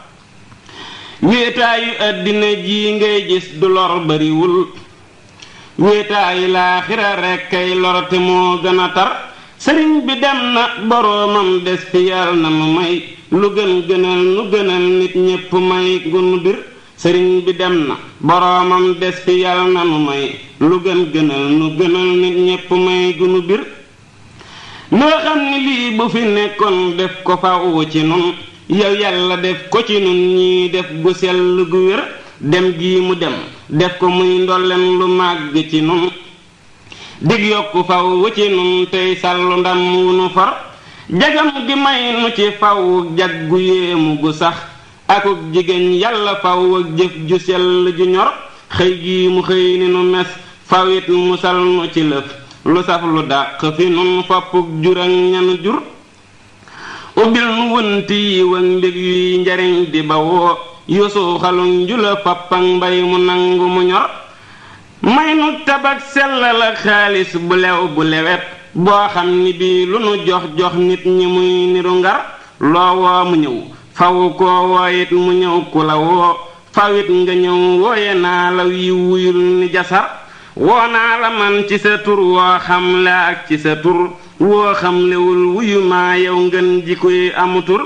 wéetaayu àddina ji ngay gis du lor bariwul wéetaayu laaxira rekk kay lor te moo gën a tar sëriñ bi dem na boroomam des fi yàlla na nu may lu gën gënal nu gënal nit ñépp may gunu bir sëriñ bi dem na boroomam des fi yàlla na nu may lu gën gënal nu gënal nit ñépp may gunu bir noo xam ni lii bu fi nekkoon def ko faw ci nun yow yàlla def ko ci nun ñii def gu sell gu wér dem gii mu dem def ko muy ndolleen lu màgg ci nun dig yokku faw ci nun tey sàllu ndam wu nu far jagam gi may nu ci faw jag gu yéemu gu sax akuk jigéen yàlla faw ak jëf ju sell ju ñor xëy gii mu xëy ni nu mes fawit musal nu ci lëf lu saf lu dàq fi nun foppuk jur ak ñanu jur ubbil nu wënti yi wak mbég yuy njariñ di bawoo yusu xaluñ jula fappak mbay mu nangu mu ñor may nu tabak sellal ak xaalis bu lew bu lewet boo xam ni bii lu nu jox jox nit ñi muy niru ngar loo woo mu ñëw faw koo wooyit mu ñëw ku la woo fawit nga ñëw wooye naa la yi wuyul ni jasar woo naa la man ci sa tur woo xam la ak ci sa tur woo xam lewul wuyu maa yow ngeen ji koy amu tur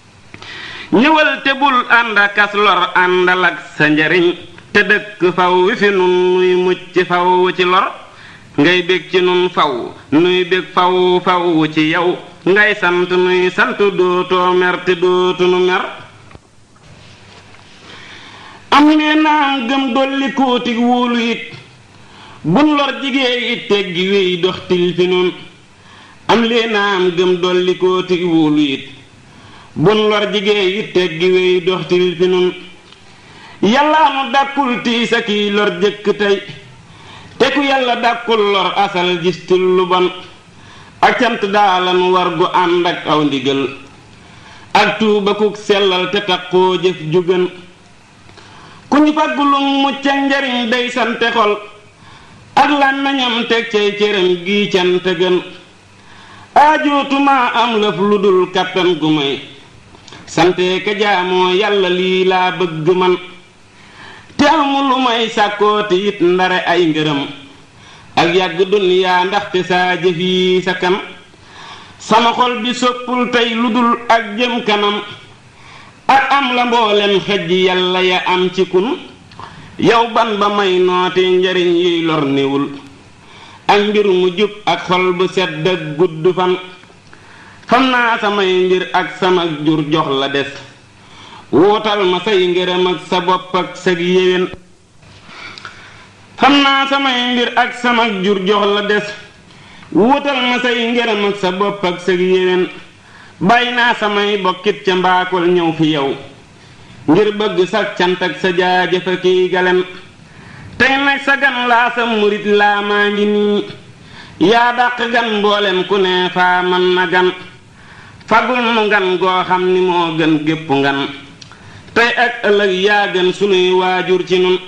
ñëwal te bul ànd akas lor àndal ak sa njariñ te dëkk faw wi fi nun nuy mucc faw ci lor ngay bég ci nun faw nuy bég faw faw ci yow ngay sant nuy sant dootoo mer te dootu nu mer am lee naam gëm dolli kóotig wóolu it bun lor jigéen it teggi wéy dox til fi nun am lee naam gëm dolli kóotig wóolu it bun lor jigéen it teggi wéy dox til fi nun yàllaa nu dàkkul tiis ak yi lor jëkk tey te ku yàlla dàkkul lor asal gis til lu bon ak cant daalan war gu ànd ak aw ndigal ak tuuba kuk sellal te taqoo jëf ju gën ku ñu faggulum mucc ak njariñ day sante xol ak làmmiñam teg cay cëram gi cant gën aajootuma am lëf lu dul kàttan gu may sante ka jaamoo yàlla lii laa bëgg man te amu lu may sàkkooti it ndare ay ngërëm ak yàgg duniyaa ndaxte saa jëf yi sa kan sama xol bi soppul tey lu dul ak jëm kanam ak am la mboolem xejj yàlla ya am ci kun yow ban ba may noote njariñ yuy lor niwul ak mbir mu jub ak xol bu sedd ak gudd fan fam naa samay mbir ak sama jur jox la des wuutal ma say ngërëm ak sa bopp ak sag yéwén xam naa samay mbir ak sama jur jox la des wuutal ma say ngërëm ak sa bopp ak sag yéwén bàyyi naa samay bokkit ca mbaakol ñëw fi yow ngir bëgg sa cant ak sa jaajëfa kiy galen tey nag sa gan laa sa murit laa maa ngi nii yaa dàq gan mboolem ku ne faa man na gan fagul nu ngan goo xam ni moo gën gépp ngan tey ak ëllëg yaa gën sunuy waajur ci nun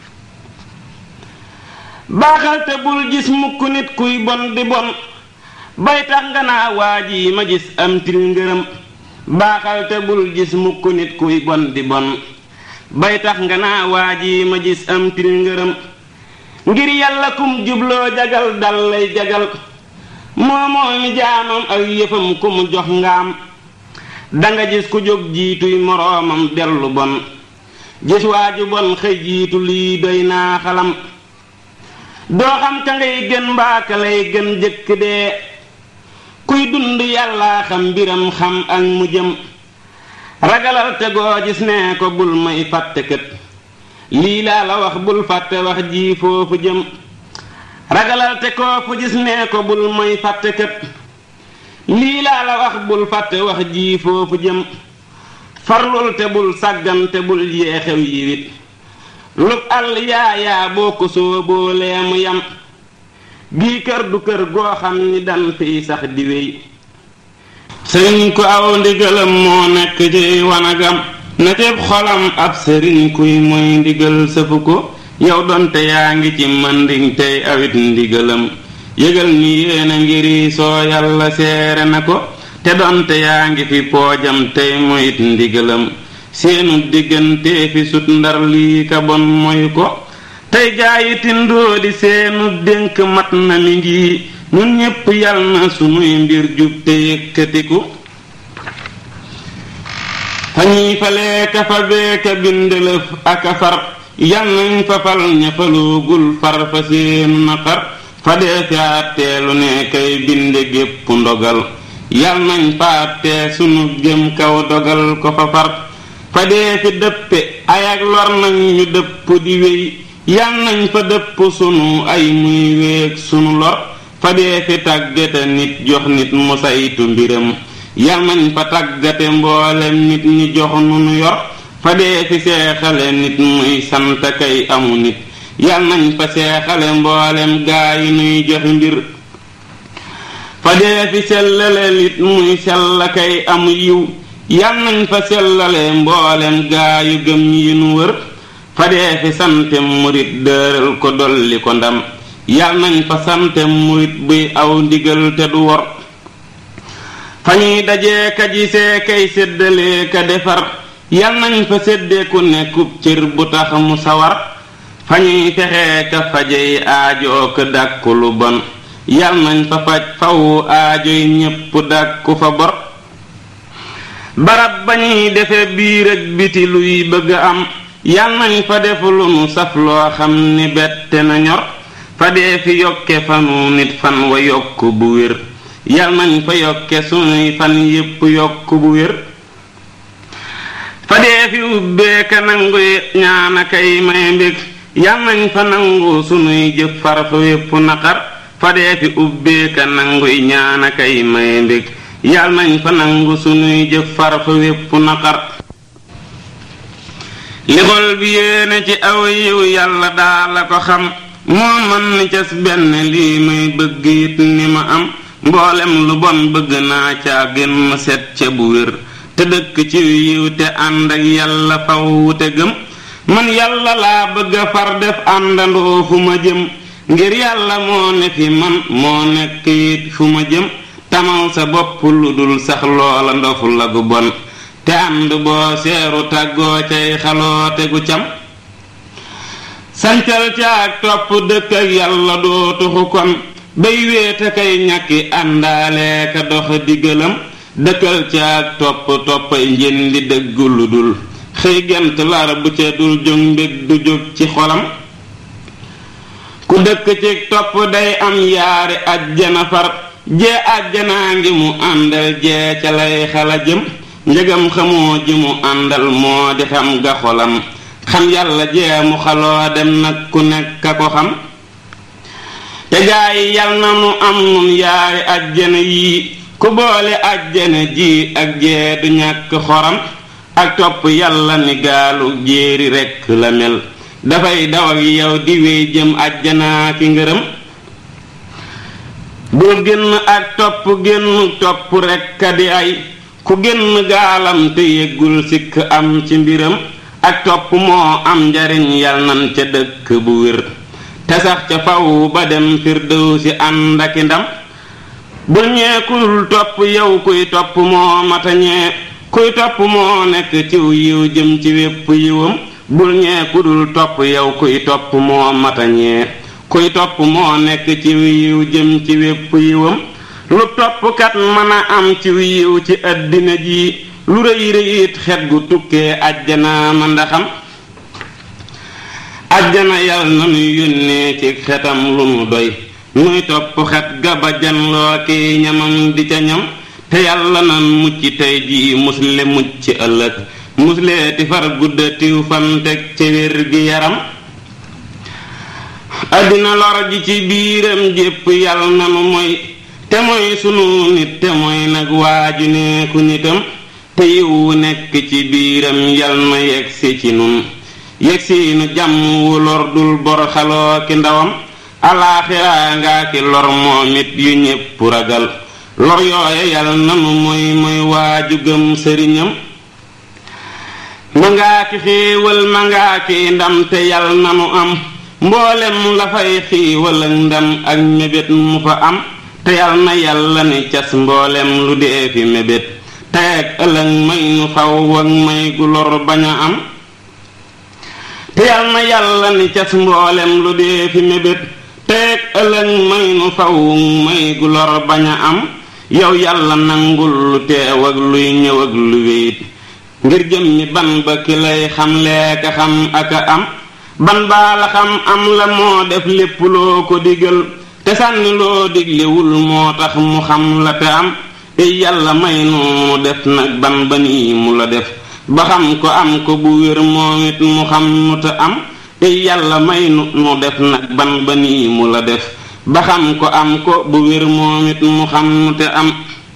baaxal te bul gis mukk nit kuy bon di bon bay tax nga naa waaj yi ma gis am til ngërëm baaxal te bul gis mukk nit kuy bon di bon bay tax nga naa waa ji ma gis am til ngërëm ngir yàlla kum jubloo jagal dal lay jagal moo moo mi jaamam ak yëfam ku mu jox ngaam danga gis ku jóg jiituy moroomam dellu bon gis waaju bon xëy jiitu lii doy naa xalam doo xam ka ngay gën mbaaka lay gën jëkk dee kuy dund yàllaa xam mbiram xam ak mu jëm ragalal te goo gis nee ko bul may fàtte kët lii laa la wax bul fàtte wax ji foofu jëm ragalal te koo fu gis nee ko bul may fàtte kët lii laa la wax bul fàtte wax ji foofu jëm farlul te bul sàggan te bul yeexew yiwit lub àll yaayaa boo ko sooboo lee mu yam bii kër du kër goo xam ni dan fiy sax di wéy sëriñ ku aw ndigalam moo nekk ci wanagam na cib xolam ab sëriñ kuy mooy ndigal sëfu ko yow donte yaa ngi ci manding tey awit ndigalam yëgal ni yéena ngiri soo yàlla seere na ko te donte yaa ngi fi poojam tey moyit ndigalam seenu diggante fi sut ndar lii ka bon moy ko tey gaayi tindoo di seenu dénk mat na mi ngi ñun ñépp yal na sunuy mbir jub te yëkkatiku fa ñuy falee ka fa beeka bindelëf aka far yal nañ fa fal ña faloogul far fa seenu naqar fa dee fi àtteelu ne kay binde gépp ndogal yal nañ fa àttee sunu jëm kaw dogal ko fa far fa dee fi dëppe ay ak lor nañ ñu dëpp di wéy yal nañ fa dëpp sunu ay muy wéeg sunu lor fa dee fi tàggate nit jox nit mu saytu mbiram yal nañ fa tàggate mboolem nit ñi jox nu nu yor fa dee fi seexale nit muy sant kay amu nit yal nañ fa seexale mboolem gaa yi nuy joxe mbir fa dee fi sellale nit muy sell kay amu yiw yal nañ fa sellale mboolem gaa yu gëm yi nu wër fa dee fi sante murit dëral ko dolli ko ndam yal nañ fa sante murit buy aw ndigal te du wor fa ñuy dajee ka gisee kay séddalee ka defar yal nañ fa séddee ku nekkub cër bu tax mu sawar fa ñuy fexee ka fajey aajoo ko dàkku lu bon yal nañ fa faj fawu aajoy ñépp dàkku fa bor barab ba ñuy defe biir ak biti luy bëgg am yal nañ fa def lu nu saf loo xam ni bette na ñor fa dee fi yokke fanu nit fan wa yokk bu wér yal nañ fa yokke sunuy fan yépp yokk bu wér fa dee fi ubbeeka nangu ñaana kay may mbég yal nañ fa nangu sunuy jëf far fa wépp naqar fa dee fi ubbeeka nanguy ñaana kay may mbég yal nañ fa nangu sunuy jëf far fa wépp naqar li xol bi yéene ci aw yiw yàlla daa la ko xam moo man ni cas benn lii may bëgg it ni ma am mboolem lu bon bëgg naa caa gën ma set ca bu wér te dëkk ci yiw te ànd ak yàlla faw te gëm man yàlla laa bëgg a far def àndandoo fu ma jëm ngir yàlla moo ne fi man moo nekk it fu ma jëm tamal sa bopp lu dul sax loola ndofu la gu bon te ànd boo seeru tàggoo cay xaloote gu cam sancal ca ak topp dëkk ak yàlla doo tuxu kon bay wéete kay ñàkki àndaale ka dox diggalam dëkkal ca ak topp toppay njëndi dëggu lu dul xëy gent lar bu ca dul jóg mbég du jóg ci xolam ku dëkk ci topp day am yaari ajjana far jee ajjanaa ngi mu àndal jee ca lay xala jëm njëgam xamoo ji mu àndal moo di xam ga xolam xam yàlla jee mu xaloo dem nag ku nekk a ko xam te gaa yi yal na nu am nun yaari ajjana yii ku boole ajjana ji ak jee du ñàkk xoram ak topp yàlla ni gaalu jéeri rekk la mel dafay daw ak yow di wéy jëm ajjanaa ki ngërëm bul génn ak topp génn topp rekk a di ay ku génn gaalam te yëggul sikk am ci mbiram ak topp moo am njariñ yal nan ca dëkk bu wér te sax ca faw ba dem firdew si ànd aki ndam bul ñeekul topp yow kuy topp moo matañee kuy topp moo nekk ciw yiw jëm ci wépp yiwam bul ñee ku dul topp yow kuy topp moo matañee kuy topp moo nekk ci yiw jëm ci wépp yiwam lu toppkat mën a am ci yiw ci àddina ji lu rëy rëyit xet gu tukkee ajjana ma ndaxam ajjana yal na nu yónnee ci xetam lu nu doy nuy topp xet ga ba janloo ki ñamam di ca ñam te yàlla nan mucc tey jii musle mucc ëllëg musle ti far guddatiw fan teg ci wér gi yaram àddina lor ji ci biiram jépp yàlla nanu mooy te mooy sunu nit te mooy nag waaju neeku nitam te yiwu nekk ci biiram yal na yegsi ci nun yegsi nu jàmm wu lor dul bor xaloo ki ndawam alaaxiraa ngaa ki lor moom it yu ñépp ragal lor yooye yal nanu mooy mooy waaju gëm sëriñam ma ngaa ki xéewal ma ngaa ki ndam te yal nanu am mboolem la fay xiiwal ak ndam ak mébét mu fa am te yal na yàlla ni cas mboolem lu dee fi mébét teeg ëllëg may nu faw ak may gu lor bañ a am te yal na yàlla ni cas mboolem lu dee fi mébét teeg ëllëg may nu faw may gu lor bañ a am yow yàlla nangul lu teew ak luy ñëw ak lu wéyit ngir jëm mi ban ba ki lay xam leeka xam ak a am ban baa la xam am la moo def lépp loo ko digal te sànni loo diglewul moo tax mu xam la te am ey yàlla may nu def nag ban ba nii mu la def ba xam ko am ko bu wér moom it mu xam nu te am ey yàlla may nu nu def nag ban ba nii mu la def ba xam ko am ko bu wér moom it mu xam nu te am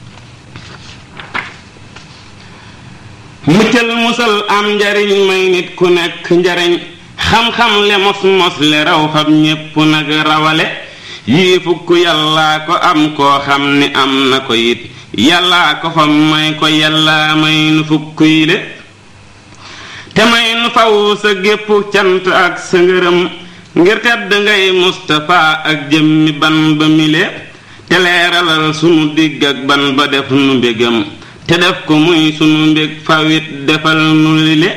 muccal musal am njariñ may nit ku nekk njariñ xam-xam le mos mos le raw fab ñépp nag rawale yii fukk yàllaa ko am koo xam ni am na ko it yàllaa ko fa may ko yàllaa may nu fukk yi le te may nu faw sa gépp cant ak sa ngërëm ngir tedd ngay Mustapha ak jëmmi ban ba mile te leeralal sunu digg ak ban ba def nu mbégam te def ko muy sunu mbég fawit defal nu lile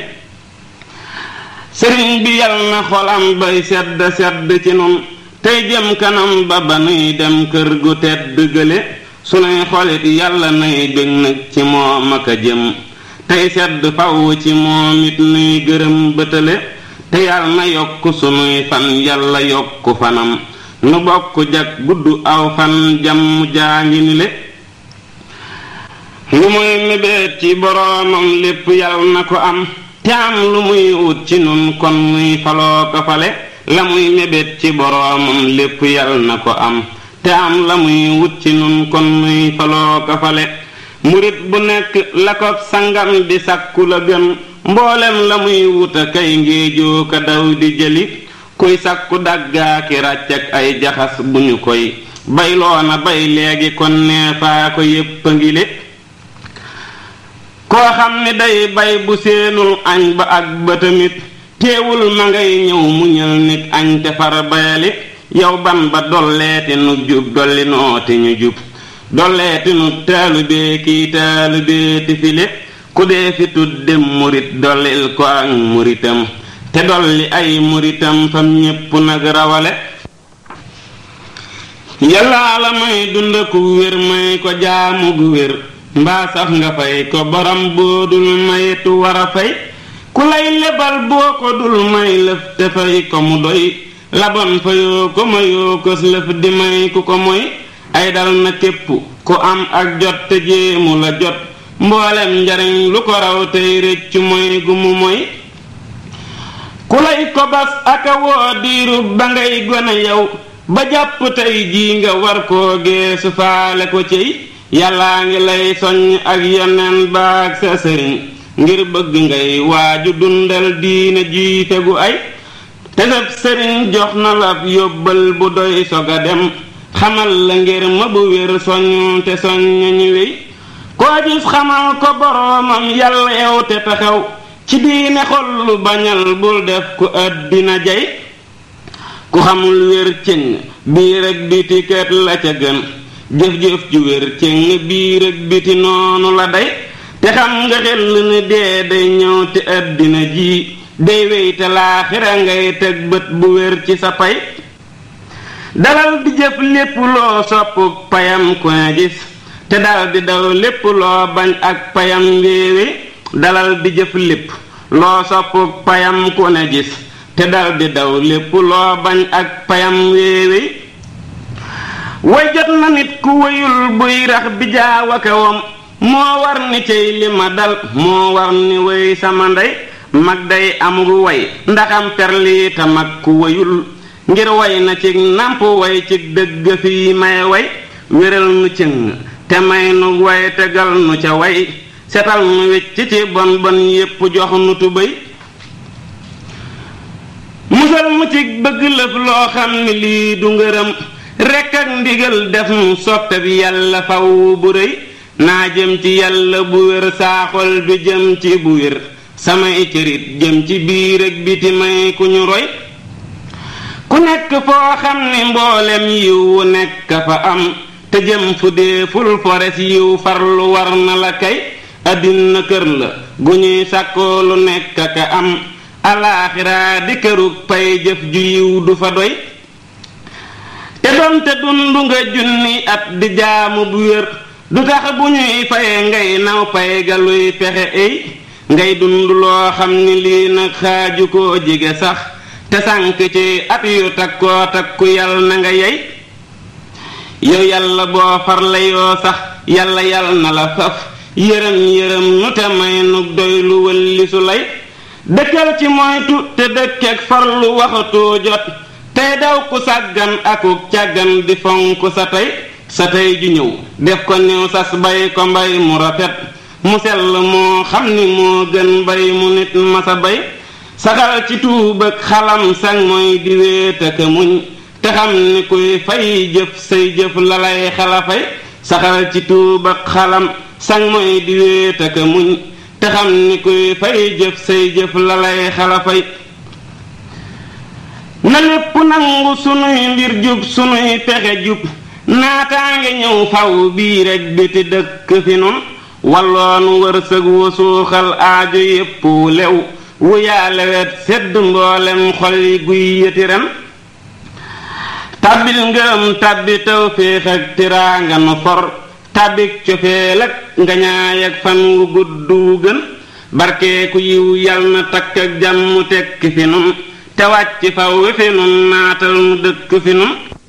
sëriñ bi yal na xolam bay sedd sedd ci nun tey jëm kanam ba ba nuy dem kër gu tedd gële sunuy xolit yàlla nay bég nag ci moom ak a jëm tey sedd faw ci moom it nuy gërëm bëtale te yàlla na yokk sunuy fan yàlla yokk fanam nu bokk jag gudd aw fan jàmm jaa ngi ni le lu muy mébét ci boroomam lépp yàlla na ko am te am lu muy wut ci nun kon muy faloo ko fale la muy mébét ci boroomam lépp yàlla na ko am te am la muy wut ci nun kon muy faloo ko fale murit bu nekk la ko sangam di sàkku la gën mboolem la muy wuta kay ngéejoo ka daw di jëli kuy sàkku daggaaki ràcc ak ay jaxas bu ñu koy bayloona bay léegi kon neefaa ko yépp a ngile koo xam ni day bay bu seenul añ ba ak ba tamit teewul ma ngay ñëw muñal nit añ te far bayali yow ban ba dolleeti nu jub dolli nooti ñu jub dolleeti nu taalubee kii taalubee ti file ku dee fi tudde murit dollil ko ak muritam te dolli ay muritam fam ñépp nag rawale yàllaa la may dund ku wér may ko jaamu gu wér mbaa sax nga fay ko borom boo dul mayetu war a fay ku lay lebal boo ko dul may lëf te fay ko mu doy labon fayoo ko mayoo ko lëf di may ku ko moy ay dal na képp ku am ak jot te jéemu la jot mboolem njariñ lu ko raw tey rëccu moy gu mu moy ku lay ko bas aka woo diiru ba ngay gone yow ba jàpp tey jii nga war koo geesu faale ko cey yàllaa ngi lay soññ ak yeneen baag sa sëriñ ngir bëgg ngay waaju dundal diine ji fegu ay te sab sëriñ jox na la yóbbal bu doy sog a dem xamal la ngir ma bu wér soññ te soññ ñu wéy koo gis xamal ko boroomam yàlla yow te taxaw ci diine xol lu bañal bul def ku àddina jay ku xamul wér cëng biir ak biti kat la ca gën jëf-jëf ju wér cëng biir ak biti noonu la day te xam nga xel ni dee day ñëw te àddina ji day wéy te laaxira ngay teg bët bu wér ci sa pay dalal di jëf lépp loo sopp payam ku ne gis te dal di daw lépp loo bañ ak payam wéewe dalal di jëf lépp loo sopp payam ku ne gis te dal di daw lépp loo bañ ak payam wéewe way jot na nit ku wéyul buy rax bi jaawaka wam moo war ni cey li ma dal moo war ni way sama ndey mag day amul way ndaxam perlii ta mag ku wéyul ngir way na ci nàmp way ci dëgg fii may way wéral nu cëng te may nu way tegal nu ca way setal nu wecc ci bon bon yépp jox nu tubéy musal mu ci bëgg lëf loo xam ni lii du ngërëm rekk ak ndigal def nu soppe bi yàlla faw bu rëy naa jëm ci yàlla bu wér saaxol bi jëm ci bu wér samay cërit jëm ci biir ak biti may ku ñu roy ku nekk foo xam ni mboolem yiw wu nekk fa am te jëm fu dee ful fores yiw farlu war na la kay àddina kër la gu ñuy sàkkoo lu nekk ka am alaaxiraa di kërug pay jëf ju yiw du fa doy te doonte dundu nga junni at di jaamu bu wér du tax bu ñuy faye ngay naw pay ga luy fexe ey ngay dund loo xam ni lii nag xaaju koo jige sax te sànk ci at yu takkoo takku yal na nga yey yow yàlla boo farla yoo sax yàlla yal na la faf yërëm yërëm nu te may nu doy lu wëlli su lay dëkkal ci moytu te dëkkeek farlu waxatoo jot tey daw ku sàggan akuk càggan di fonk sa tey sa tey ju ñëw def ko niw sas bay ko mbay mu rafet mu sell moo xam ni moo gën bay mu nit masa bay saxal ci tuub ak xalam sang mooy di wéet ak muñ te xam ni kuy fay jëf say jëf la lay xalafay saxal ci tuub ak xalam sang mooy di wéet ak muñ te xam ni kuy fay jëf say jëf la lay xalafay na lépp nangu sunuy mbir jub sunuy pexe jub naataange ñëw faw bii rek biti dëkk fi nun walloonu wërsëg wu suuxal aajo yépp wu lew wu yaale wet sedd mboolem xol yi guy yëti ren tàbbil ngërëm tàbbi tawféex ak tiraanga nu for tàbbik cofeel ak ngañaay ak fan wu gudd wu gën barkeeku yiw yal na takk ak jàmm tekki fi nun te wàcc faw wi fi nun naatal mu dëkk fi nun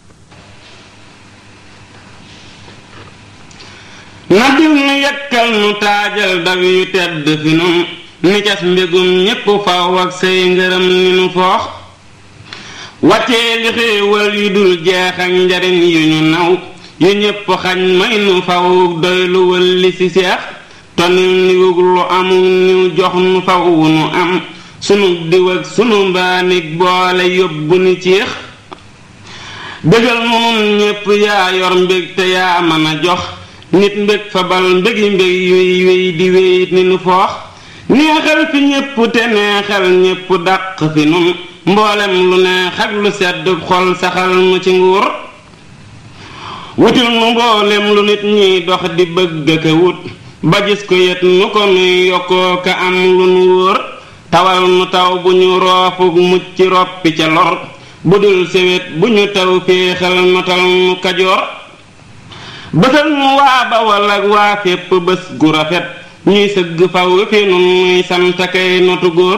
na dil nu yekkal nu taajal daw yu tedd fi nun ni cas mbégum ñépp faw ak say ngërëm ni nu foox wàccee li xéewal yu dul jeex ak njariñ yu ñu naw yu ñépp xañ may nu faw doy lu wëlli ci seex tonil niwug lu amul niw jox nu faw nu am sunu diw ak sunu mbaanig boole yóbbu ni ciix bégal nu nun ñépp yaa yor mbég te yaa mën a jox nit mbég fabal mbégi mbég yuy wéy di wéy ni nu foox neexal fi ñépp te neexal ñépp dàq fi nun mboolem lu neex ak lu sedd xol saxal nu ci nguur wutil nu mboolem lu nit ñiy dox di bëgg ka wut ba gis ko yet nu ko nuy yokkoo ka am lu nu wóor tawal nu taw bu ñu roofuk mucc roppi ca lor bu dul sewet bu ñu taw féexal notal nu kajoor bësal nu waa bawal ak waa fépp bés gu rafet ñuy sëgg faw fi nun muy sant kay notu góor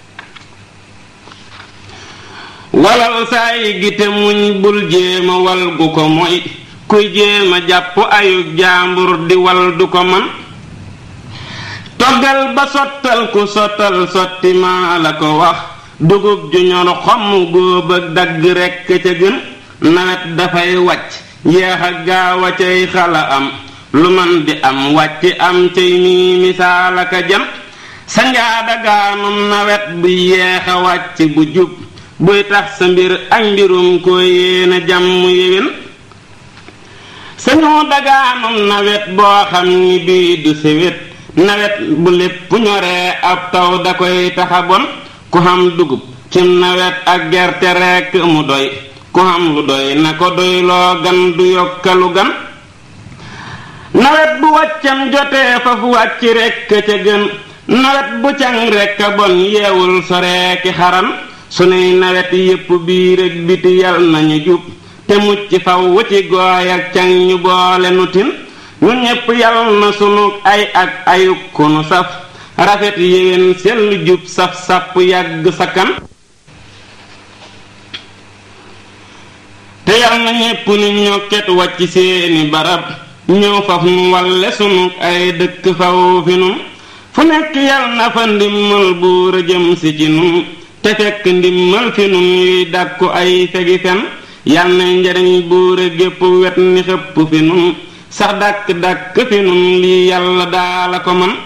walal saay gi te muñ bul jéema wal gu ko moy kuy jéema jàpp ayug jaambur di wal du ko man toggal ba sottal ku sottal sotti maa la ko wax dugub ju ñor xomm góob ak dagg rekk ca gën nawet dafay wàcc yeex a gaaw a cay xala am lu man di am wàcc am cay mii misaal aka jant sa njaada gaanum nawet bu yeex a wàcc bu jub buy tax sa mbir ak mbirum ko yéena jàmm yéwén sañoo dagaanum nawet boo xam ni bii du sewét nawet bu lépp ñoree ab taw da koy taxa bon ku xam dugub cim nawet ak gerte rekk mu doy ku xam lu doy na ko doy loo gan du yokkalu gan nawet bu wàccam jotee fa fu wàcc rekk ca gën nawet bu càng rekk a bon yeewul soreeki xaran sunuy nawet yépp biir ak biti yal nañu jub te mucc faw ci gooy ak càng ñu boole nu tin ñu ñépp yal na sunu ay ak ayuk ku nu saf rafet yéwén sell jub saf sàpp yàgg sakkan te yal na ñépp ni ñokket wàcc seeni barab ñëw faf nu walle sunu ay dëkk faw fi nun fu nekk yal na fa ndimmal buur a jëm si ci nun te fekk ndimmal fi nun yuy dàkku ay fegi fen yal na njariñ buur a gépp wet ni xëpp fi nun sax dàkk dàkk fi nun lii yàlla daala ko man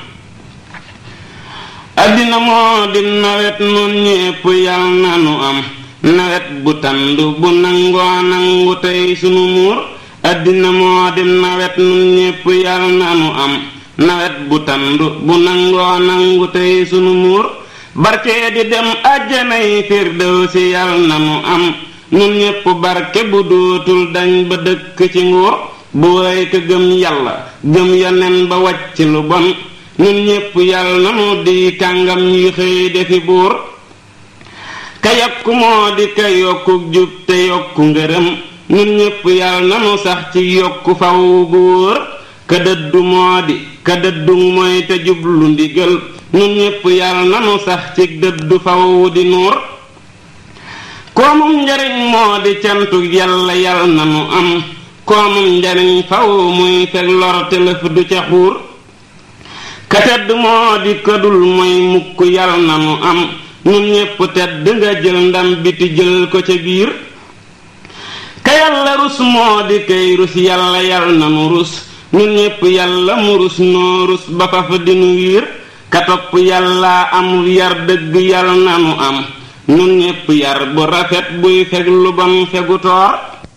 addina moo di nawet nun ñépp yal na nu am nawet bu tànd bu nangoo nangu tey sunu muur addina moo di nawet nun ñépp yal na nu am nawet bu tànd bu nangoo nangu tey sunu muur barke di dem àjjanay firdawsi yal na nu am nun ñépp barke bu dootul dañ ba dëkk ci nguur bu way ko gëm yàlla gëm yonen ba wàcc lu bon nun ñépp yal na nu di kàngam yi xëy defi buur ka yokku moo di ka yokku jub te yokku ngërëm nun ñépp yal na nu sax ci yokku faw gu wóor ka dëddu moo di ka dëddu mooy te jublu ndigal nun ñépp yal na nu sax ci dëddu faw di nuur koomum njariñ moo di cantu yàlla yal na nu am koomum njariñ faw muy fekk lor te lëf du ca xuur ka tedd moo di këdul mooy mukk yal na nu am nun ñépp tedd nga jël ndam biti jël ko ca biir ka yàlla rus moo di kay rus yàlla yal na nu rus nun ñépp yàlla mu rus noo rus ba faf dinu wiir ka topp yàlla amul yar dëgg yal na nu am nun ñépp yar bu rafet buy feg lu bon fegu toor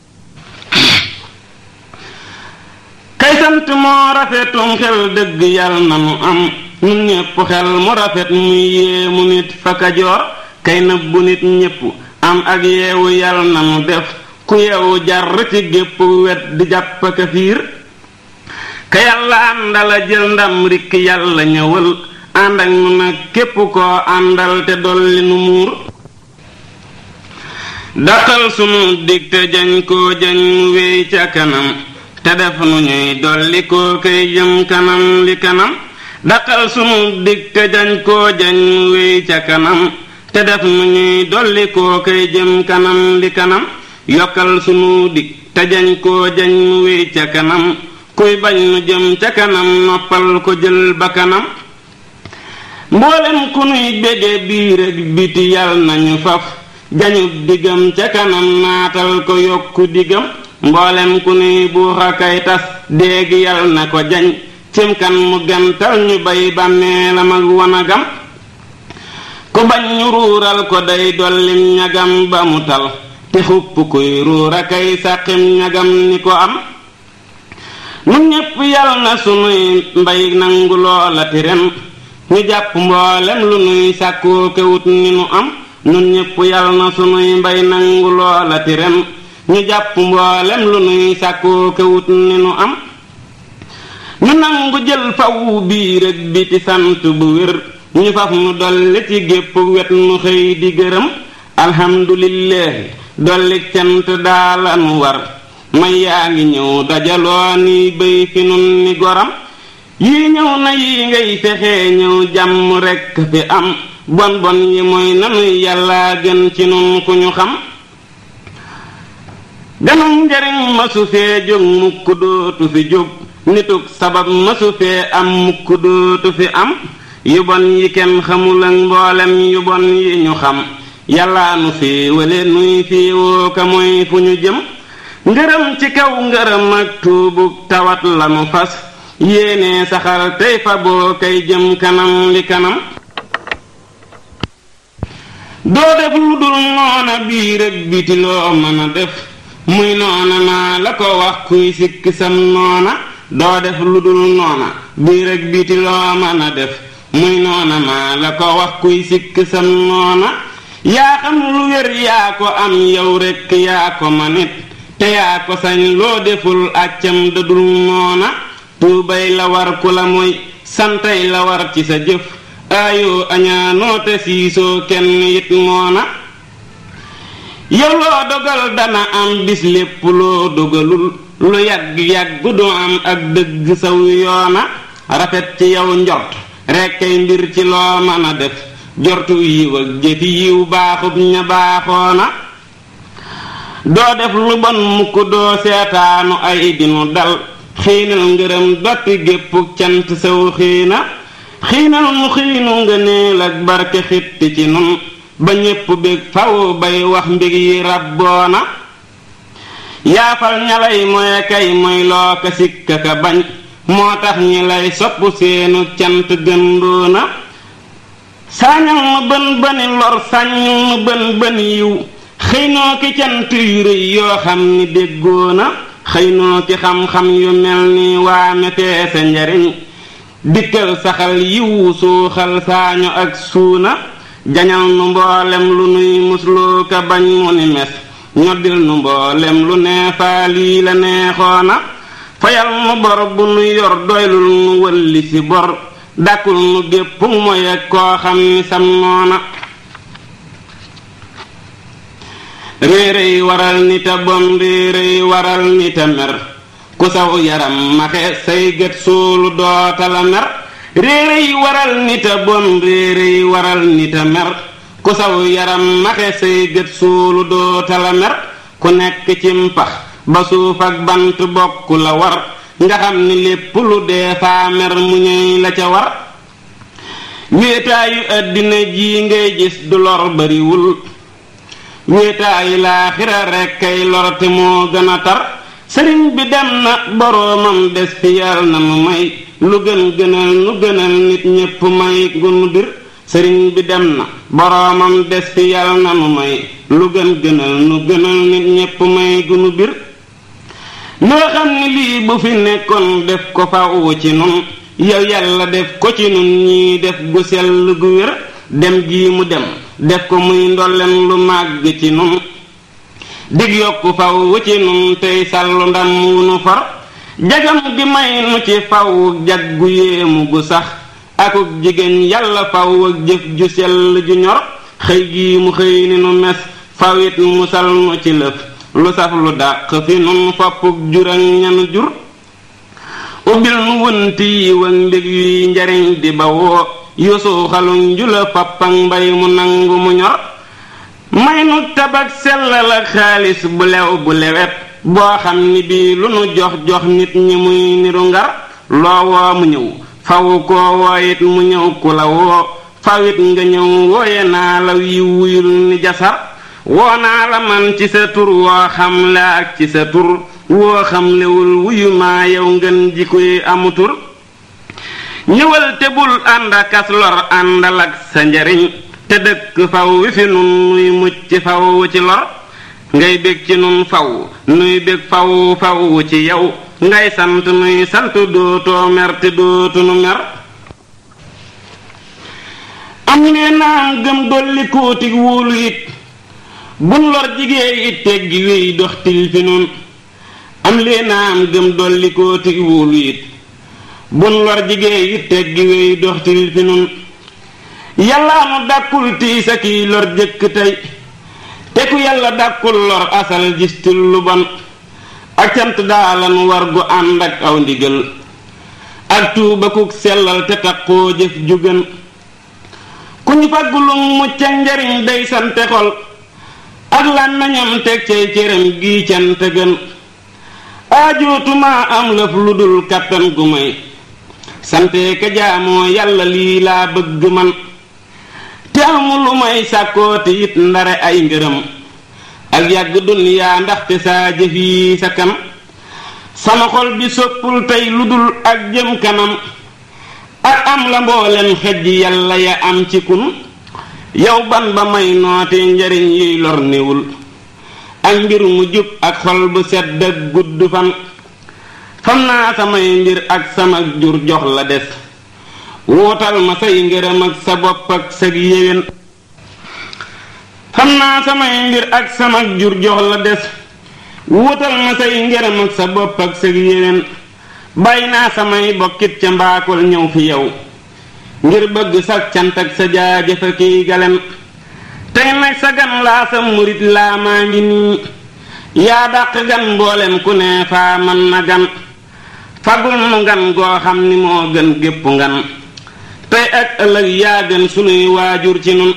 kay sant moo rafetum xel dëgg yal na nu am nun ñépp xel mu rafet muy yéemu nit fa kajoor kay nëbbu nit ñépp am ak yeewu yal na nu def ku yeewu jar ci gépp wet di jàpp ka fiir ka yàlla àndala jël ndam rikk yàlla ñëwal ànd ak nu nag képp koo àndal te dolli nu muur daqal sunu dig te jañ koo jañ mu wéy ca kanam te def nu ñuy dolli koo kay jëm kanam li kanam daqal sunu dig te jañ koo jañ mu wéy ca kanam te def nu ñuy dolli koo kay jëm kanam li kanam yokkal sunu dig te jañ koo jañ mu wéy ca kanam kuy bañ nu jëm ca kanam noppal ko jël ba kanam mboolem ku nuy bége biir ak biti yal nañu faf jañub diggam ca kanam naatal ko yokku diggam mboolem ku nuy buuxa kay tas déegi yal na ko jañ cim kan mu gantal ñu bay bàmmeelam ak wanagam ku bañ ñu ruural ko day dollim ñagam ba mu tal te xupp kuy ruura kay sàqim ñagam ni ko am nun ñépp yal na sunuy mbay nangu loola ti ren ñu jàpp mboolem lu nuy sàkkoo kewut ni nu am nun ñépp yal na sunuy mbay nangu loola ti ren ñu jàpp mboolem lu nuy sàkkoo kewut ni nu am ñu nangu jël fawu biir ak biti sant bu wér ñu faf nu dolli ci gépp wet nu xëy di gërëm alhamdulillahi dolli cant daala nu war may yaa ngi ñëw dajaloo ni béy fi nun ni goram yii ñëw na yi ngay fexe ñëw jàmm rekk fi am bon bon yi mooy nanuy yàlla gën ci nun ku ñu xam ganum njariñ masu fee jóg mukk dootu fi jóg nituk sabab masu fee am mukk dootu fi am yu bon yi kenn xamul ak mboolem yu bon yi ñu xam yàllaa nu féewale nuy féewoo ka mooy fu ñu jëm ngërëm ci kaw ngërëm ak tuubug tawat lanu fas yéene saxal tey fa boo kay jëm kanam li kanam doo def lu dul noona biir ak biti loo mën a def muy noona maa la ko wax kuy sikk sam noona doo def lu dul noona biir ak biti loo mën a def muy noona maa la ko wax kuy sikk sam noona yaa xam lu wér yaa ko am yow rekk yaa ko manit te yaa ko sañ loo deful àccam dadul noona tuubay la war ku la mooy santay la war ci sa jëf aayoo añaanoo te siisoo kenn it moona yow loo dogal dana am bis lépp loo dogalul lu yàgg-yàgg du am ak dëgg saw yoona rafet ci yow njort rekkay mbir ci loo mën a def jortu yiw ak jëfi yiw baaxub ña baaxoona doo def lu bon mukk doo seetaanu ay dinu dal xiinal ngërëm dotti géppuk cant saw xiina xiinal mu xiinu nga neel ak barke xitti ci nun ba ñépp bég faw bay wax mbég yi rabboona yaafal ña lay moye kay moy loo ka sikka ka bañ moo tax ñi lay sopp seenu cant gëndoona sañal nu bën bëni lor sañal nu bën bën yiw xëy noo ki cant yu rëy yoo xam ni déggoona xëy noo ki xam-xam yu mel ni waame feese njariñ dikkal saxal yiwu suuxal saañu ak suuna jañal nu mboolem lu nuy musloo ka bañ mu ni mes ñoddil nu mboolem lu neefaa lii la neexoona fayal nu bor bu nu yor doylul nu wëlli si bor dàkkul nu gépp moy ak koo xam ni sam noona réeréy waral nita bon réeréy waral nita mer ku saw yaram maxe say gët suulu dootala mer réeréy waral nita bon réeréy waral nita mer ku saw yaram maxe say gët suulu dootala mer ku nekk ci mpax ba suuf ak bant bokk la war nga xam ni lépp lu dee faa mer mu ñëy la ca war wéetaayu àddina ji ngay gis du lor bariwul wéetaayu laaxira rekk kay lor te moo gën a tar sëriñ bi dem na boroomam des fi yal na nu may lu gën gënal nu gënal nit ñépp may gunu bir sëriñ bi dem na boroomam des fi yal na nu may lu gën gënal nu gënal nit ñépp may gunu bir loo xam ni lii bu fi nekkoon def ko faw ci nun yow yàlla def ko ci nun ñii def gu sell gu wér dem gii mu dem def ko muy ndolleen lu màgg ci nun dig yokku faw ci nun tey sàllu ndam wu nu far jagam gi may nu ci faw jag gu yéemu gu sax akuk jigéen yàlla faw ak jëf ju sell ju ñor xëy gii mu xëy ni nu mes fawit musal nu ci lëf lu saf lu dàq fi nun foppuk jur ak ñanu jur ubbil nu wënti yi wak mbég yuy njariñ di bawoo yusu xalu njula fappak mbay mu nangu mu ñor may nu tabak sellal ak xaalis bu lew bu lewet boo xam ni bii lu nu jox jox nit ñi muy niru ngar loo woo mu ñëw fawu koo wooyit mu ñëw ku la woo fawit nga ñëw wooye naa la yi wuyul ni jasar woo naa la man ci sa tur woo xam la ak ci sa tur woo xam lewul wuyu maa yow ngeen ji koy amu tur ñëwal te bul ànd akas lor àndal ak sa njariñ te dëkk faw wi fi nun nuy mucc faw ci lor ngay bég ci nun faw nuy bég faw faw ci yow ngay sant nuy sant dootoo mer te dootu nu mer am nee naam gëm dolli kóotig wóolu it bun lor jigéen it teggi wéy dox til fi nun am lee naam gëm dolli kóotig wóolu it bun lor jigéen it teggi wéy dox til fi nun yàllaa nu dàkkul tiis a kiy lor jëkk tey te ku yàlla dàkkul lor asal gistil lu bon ak cant daalan war gu ànd ak aw ndigal ak tuuba kuk sellal te takkoo jëf ju gën ku ñu faggulum mucc ak njariñ day sante xol ak làmmiñam teg cay cëram gii cant gën aajootuma am lëf lu dul kàttan gu may sante ka jaamoo yàlla lii laa bëgg man te amu lu may sàkkooti it ndare ay ngërëm ak yàgg duniyaa ndaxte saa jëf yi sa kam sama xol bi soppul tey lu dul ak jëm kanam ak am la mboolem xej yàlla ya am ci kun yow ban ba may noote njariñ yuy lor niwul ak mbir mu jub ak xol bu sedd ak gudd fan fam naa samay mbir ak sama jur jox la des wuutal ma say ngërëm ak sa bopp ak sa yéwén xam naa samay mbir ak sama jur jox la des wuutal ma say ngërëm ak sa bopp ak sa yéwén bàyyi naa samay bokkit ca mbaakol ñëw fi yow ngir bëgg sa cant ak sa jaajëfa kiy galen tey nag sa gan laa sa murit laa maa ngi nii yaa dàq gan mboolem ku ne faa man na gan fagul nu ngan goo xam ni moo gën gépp ngan tey ak ëllëg yaa gën sunuy waajur ci nun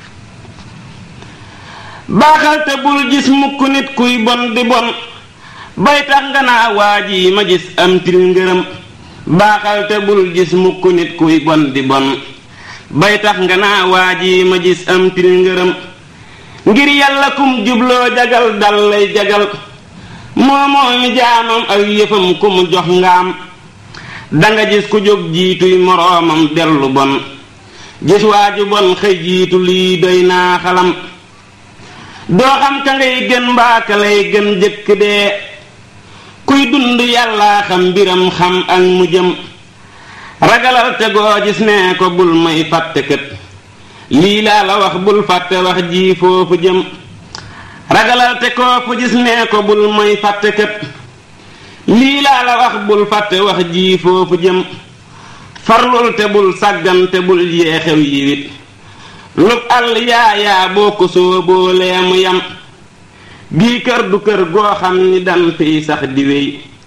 baaxal te bul gis mukk nit kuy bon di bon bay tax nga naa waa ji ma gis am til ngërëm baaxal te bul gis mukk nit kuy bon di bon bay tax nga naa waa ji ma gis am til ngërëm ngir yàlla kum jubloo jagal dal lay jagal moomoo mi jaamam ak yëfam ku mu jox ngaam danga gis ku jóg jiituy moroomam dellu bon gis waaju bon xëy jiitu lii doy naa xalam doo xam ka ngay gën mbaa ka lay gën jëkk dee kuy dund yàllaa xam mbiram xam ak mu jëm ragalal te goo gis ne ko bul may fàtte kët lii laa la wax bul fàtte wax ji foofu jëm ragalal te koo fu gis ne ko bul may fàtte kët lii laa la wax bul fàtte wax ji foofu jëm farlul te bul sàggan te bul yeexew yiwit lub àll yaayaa boo ko sóoboolee mu yam bii kër du kër goo xam ni dan fiy sax di wéy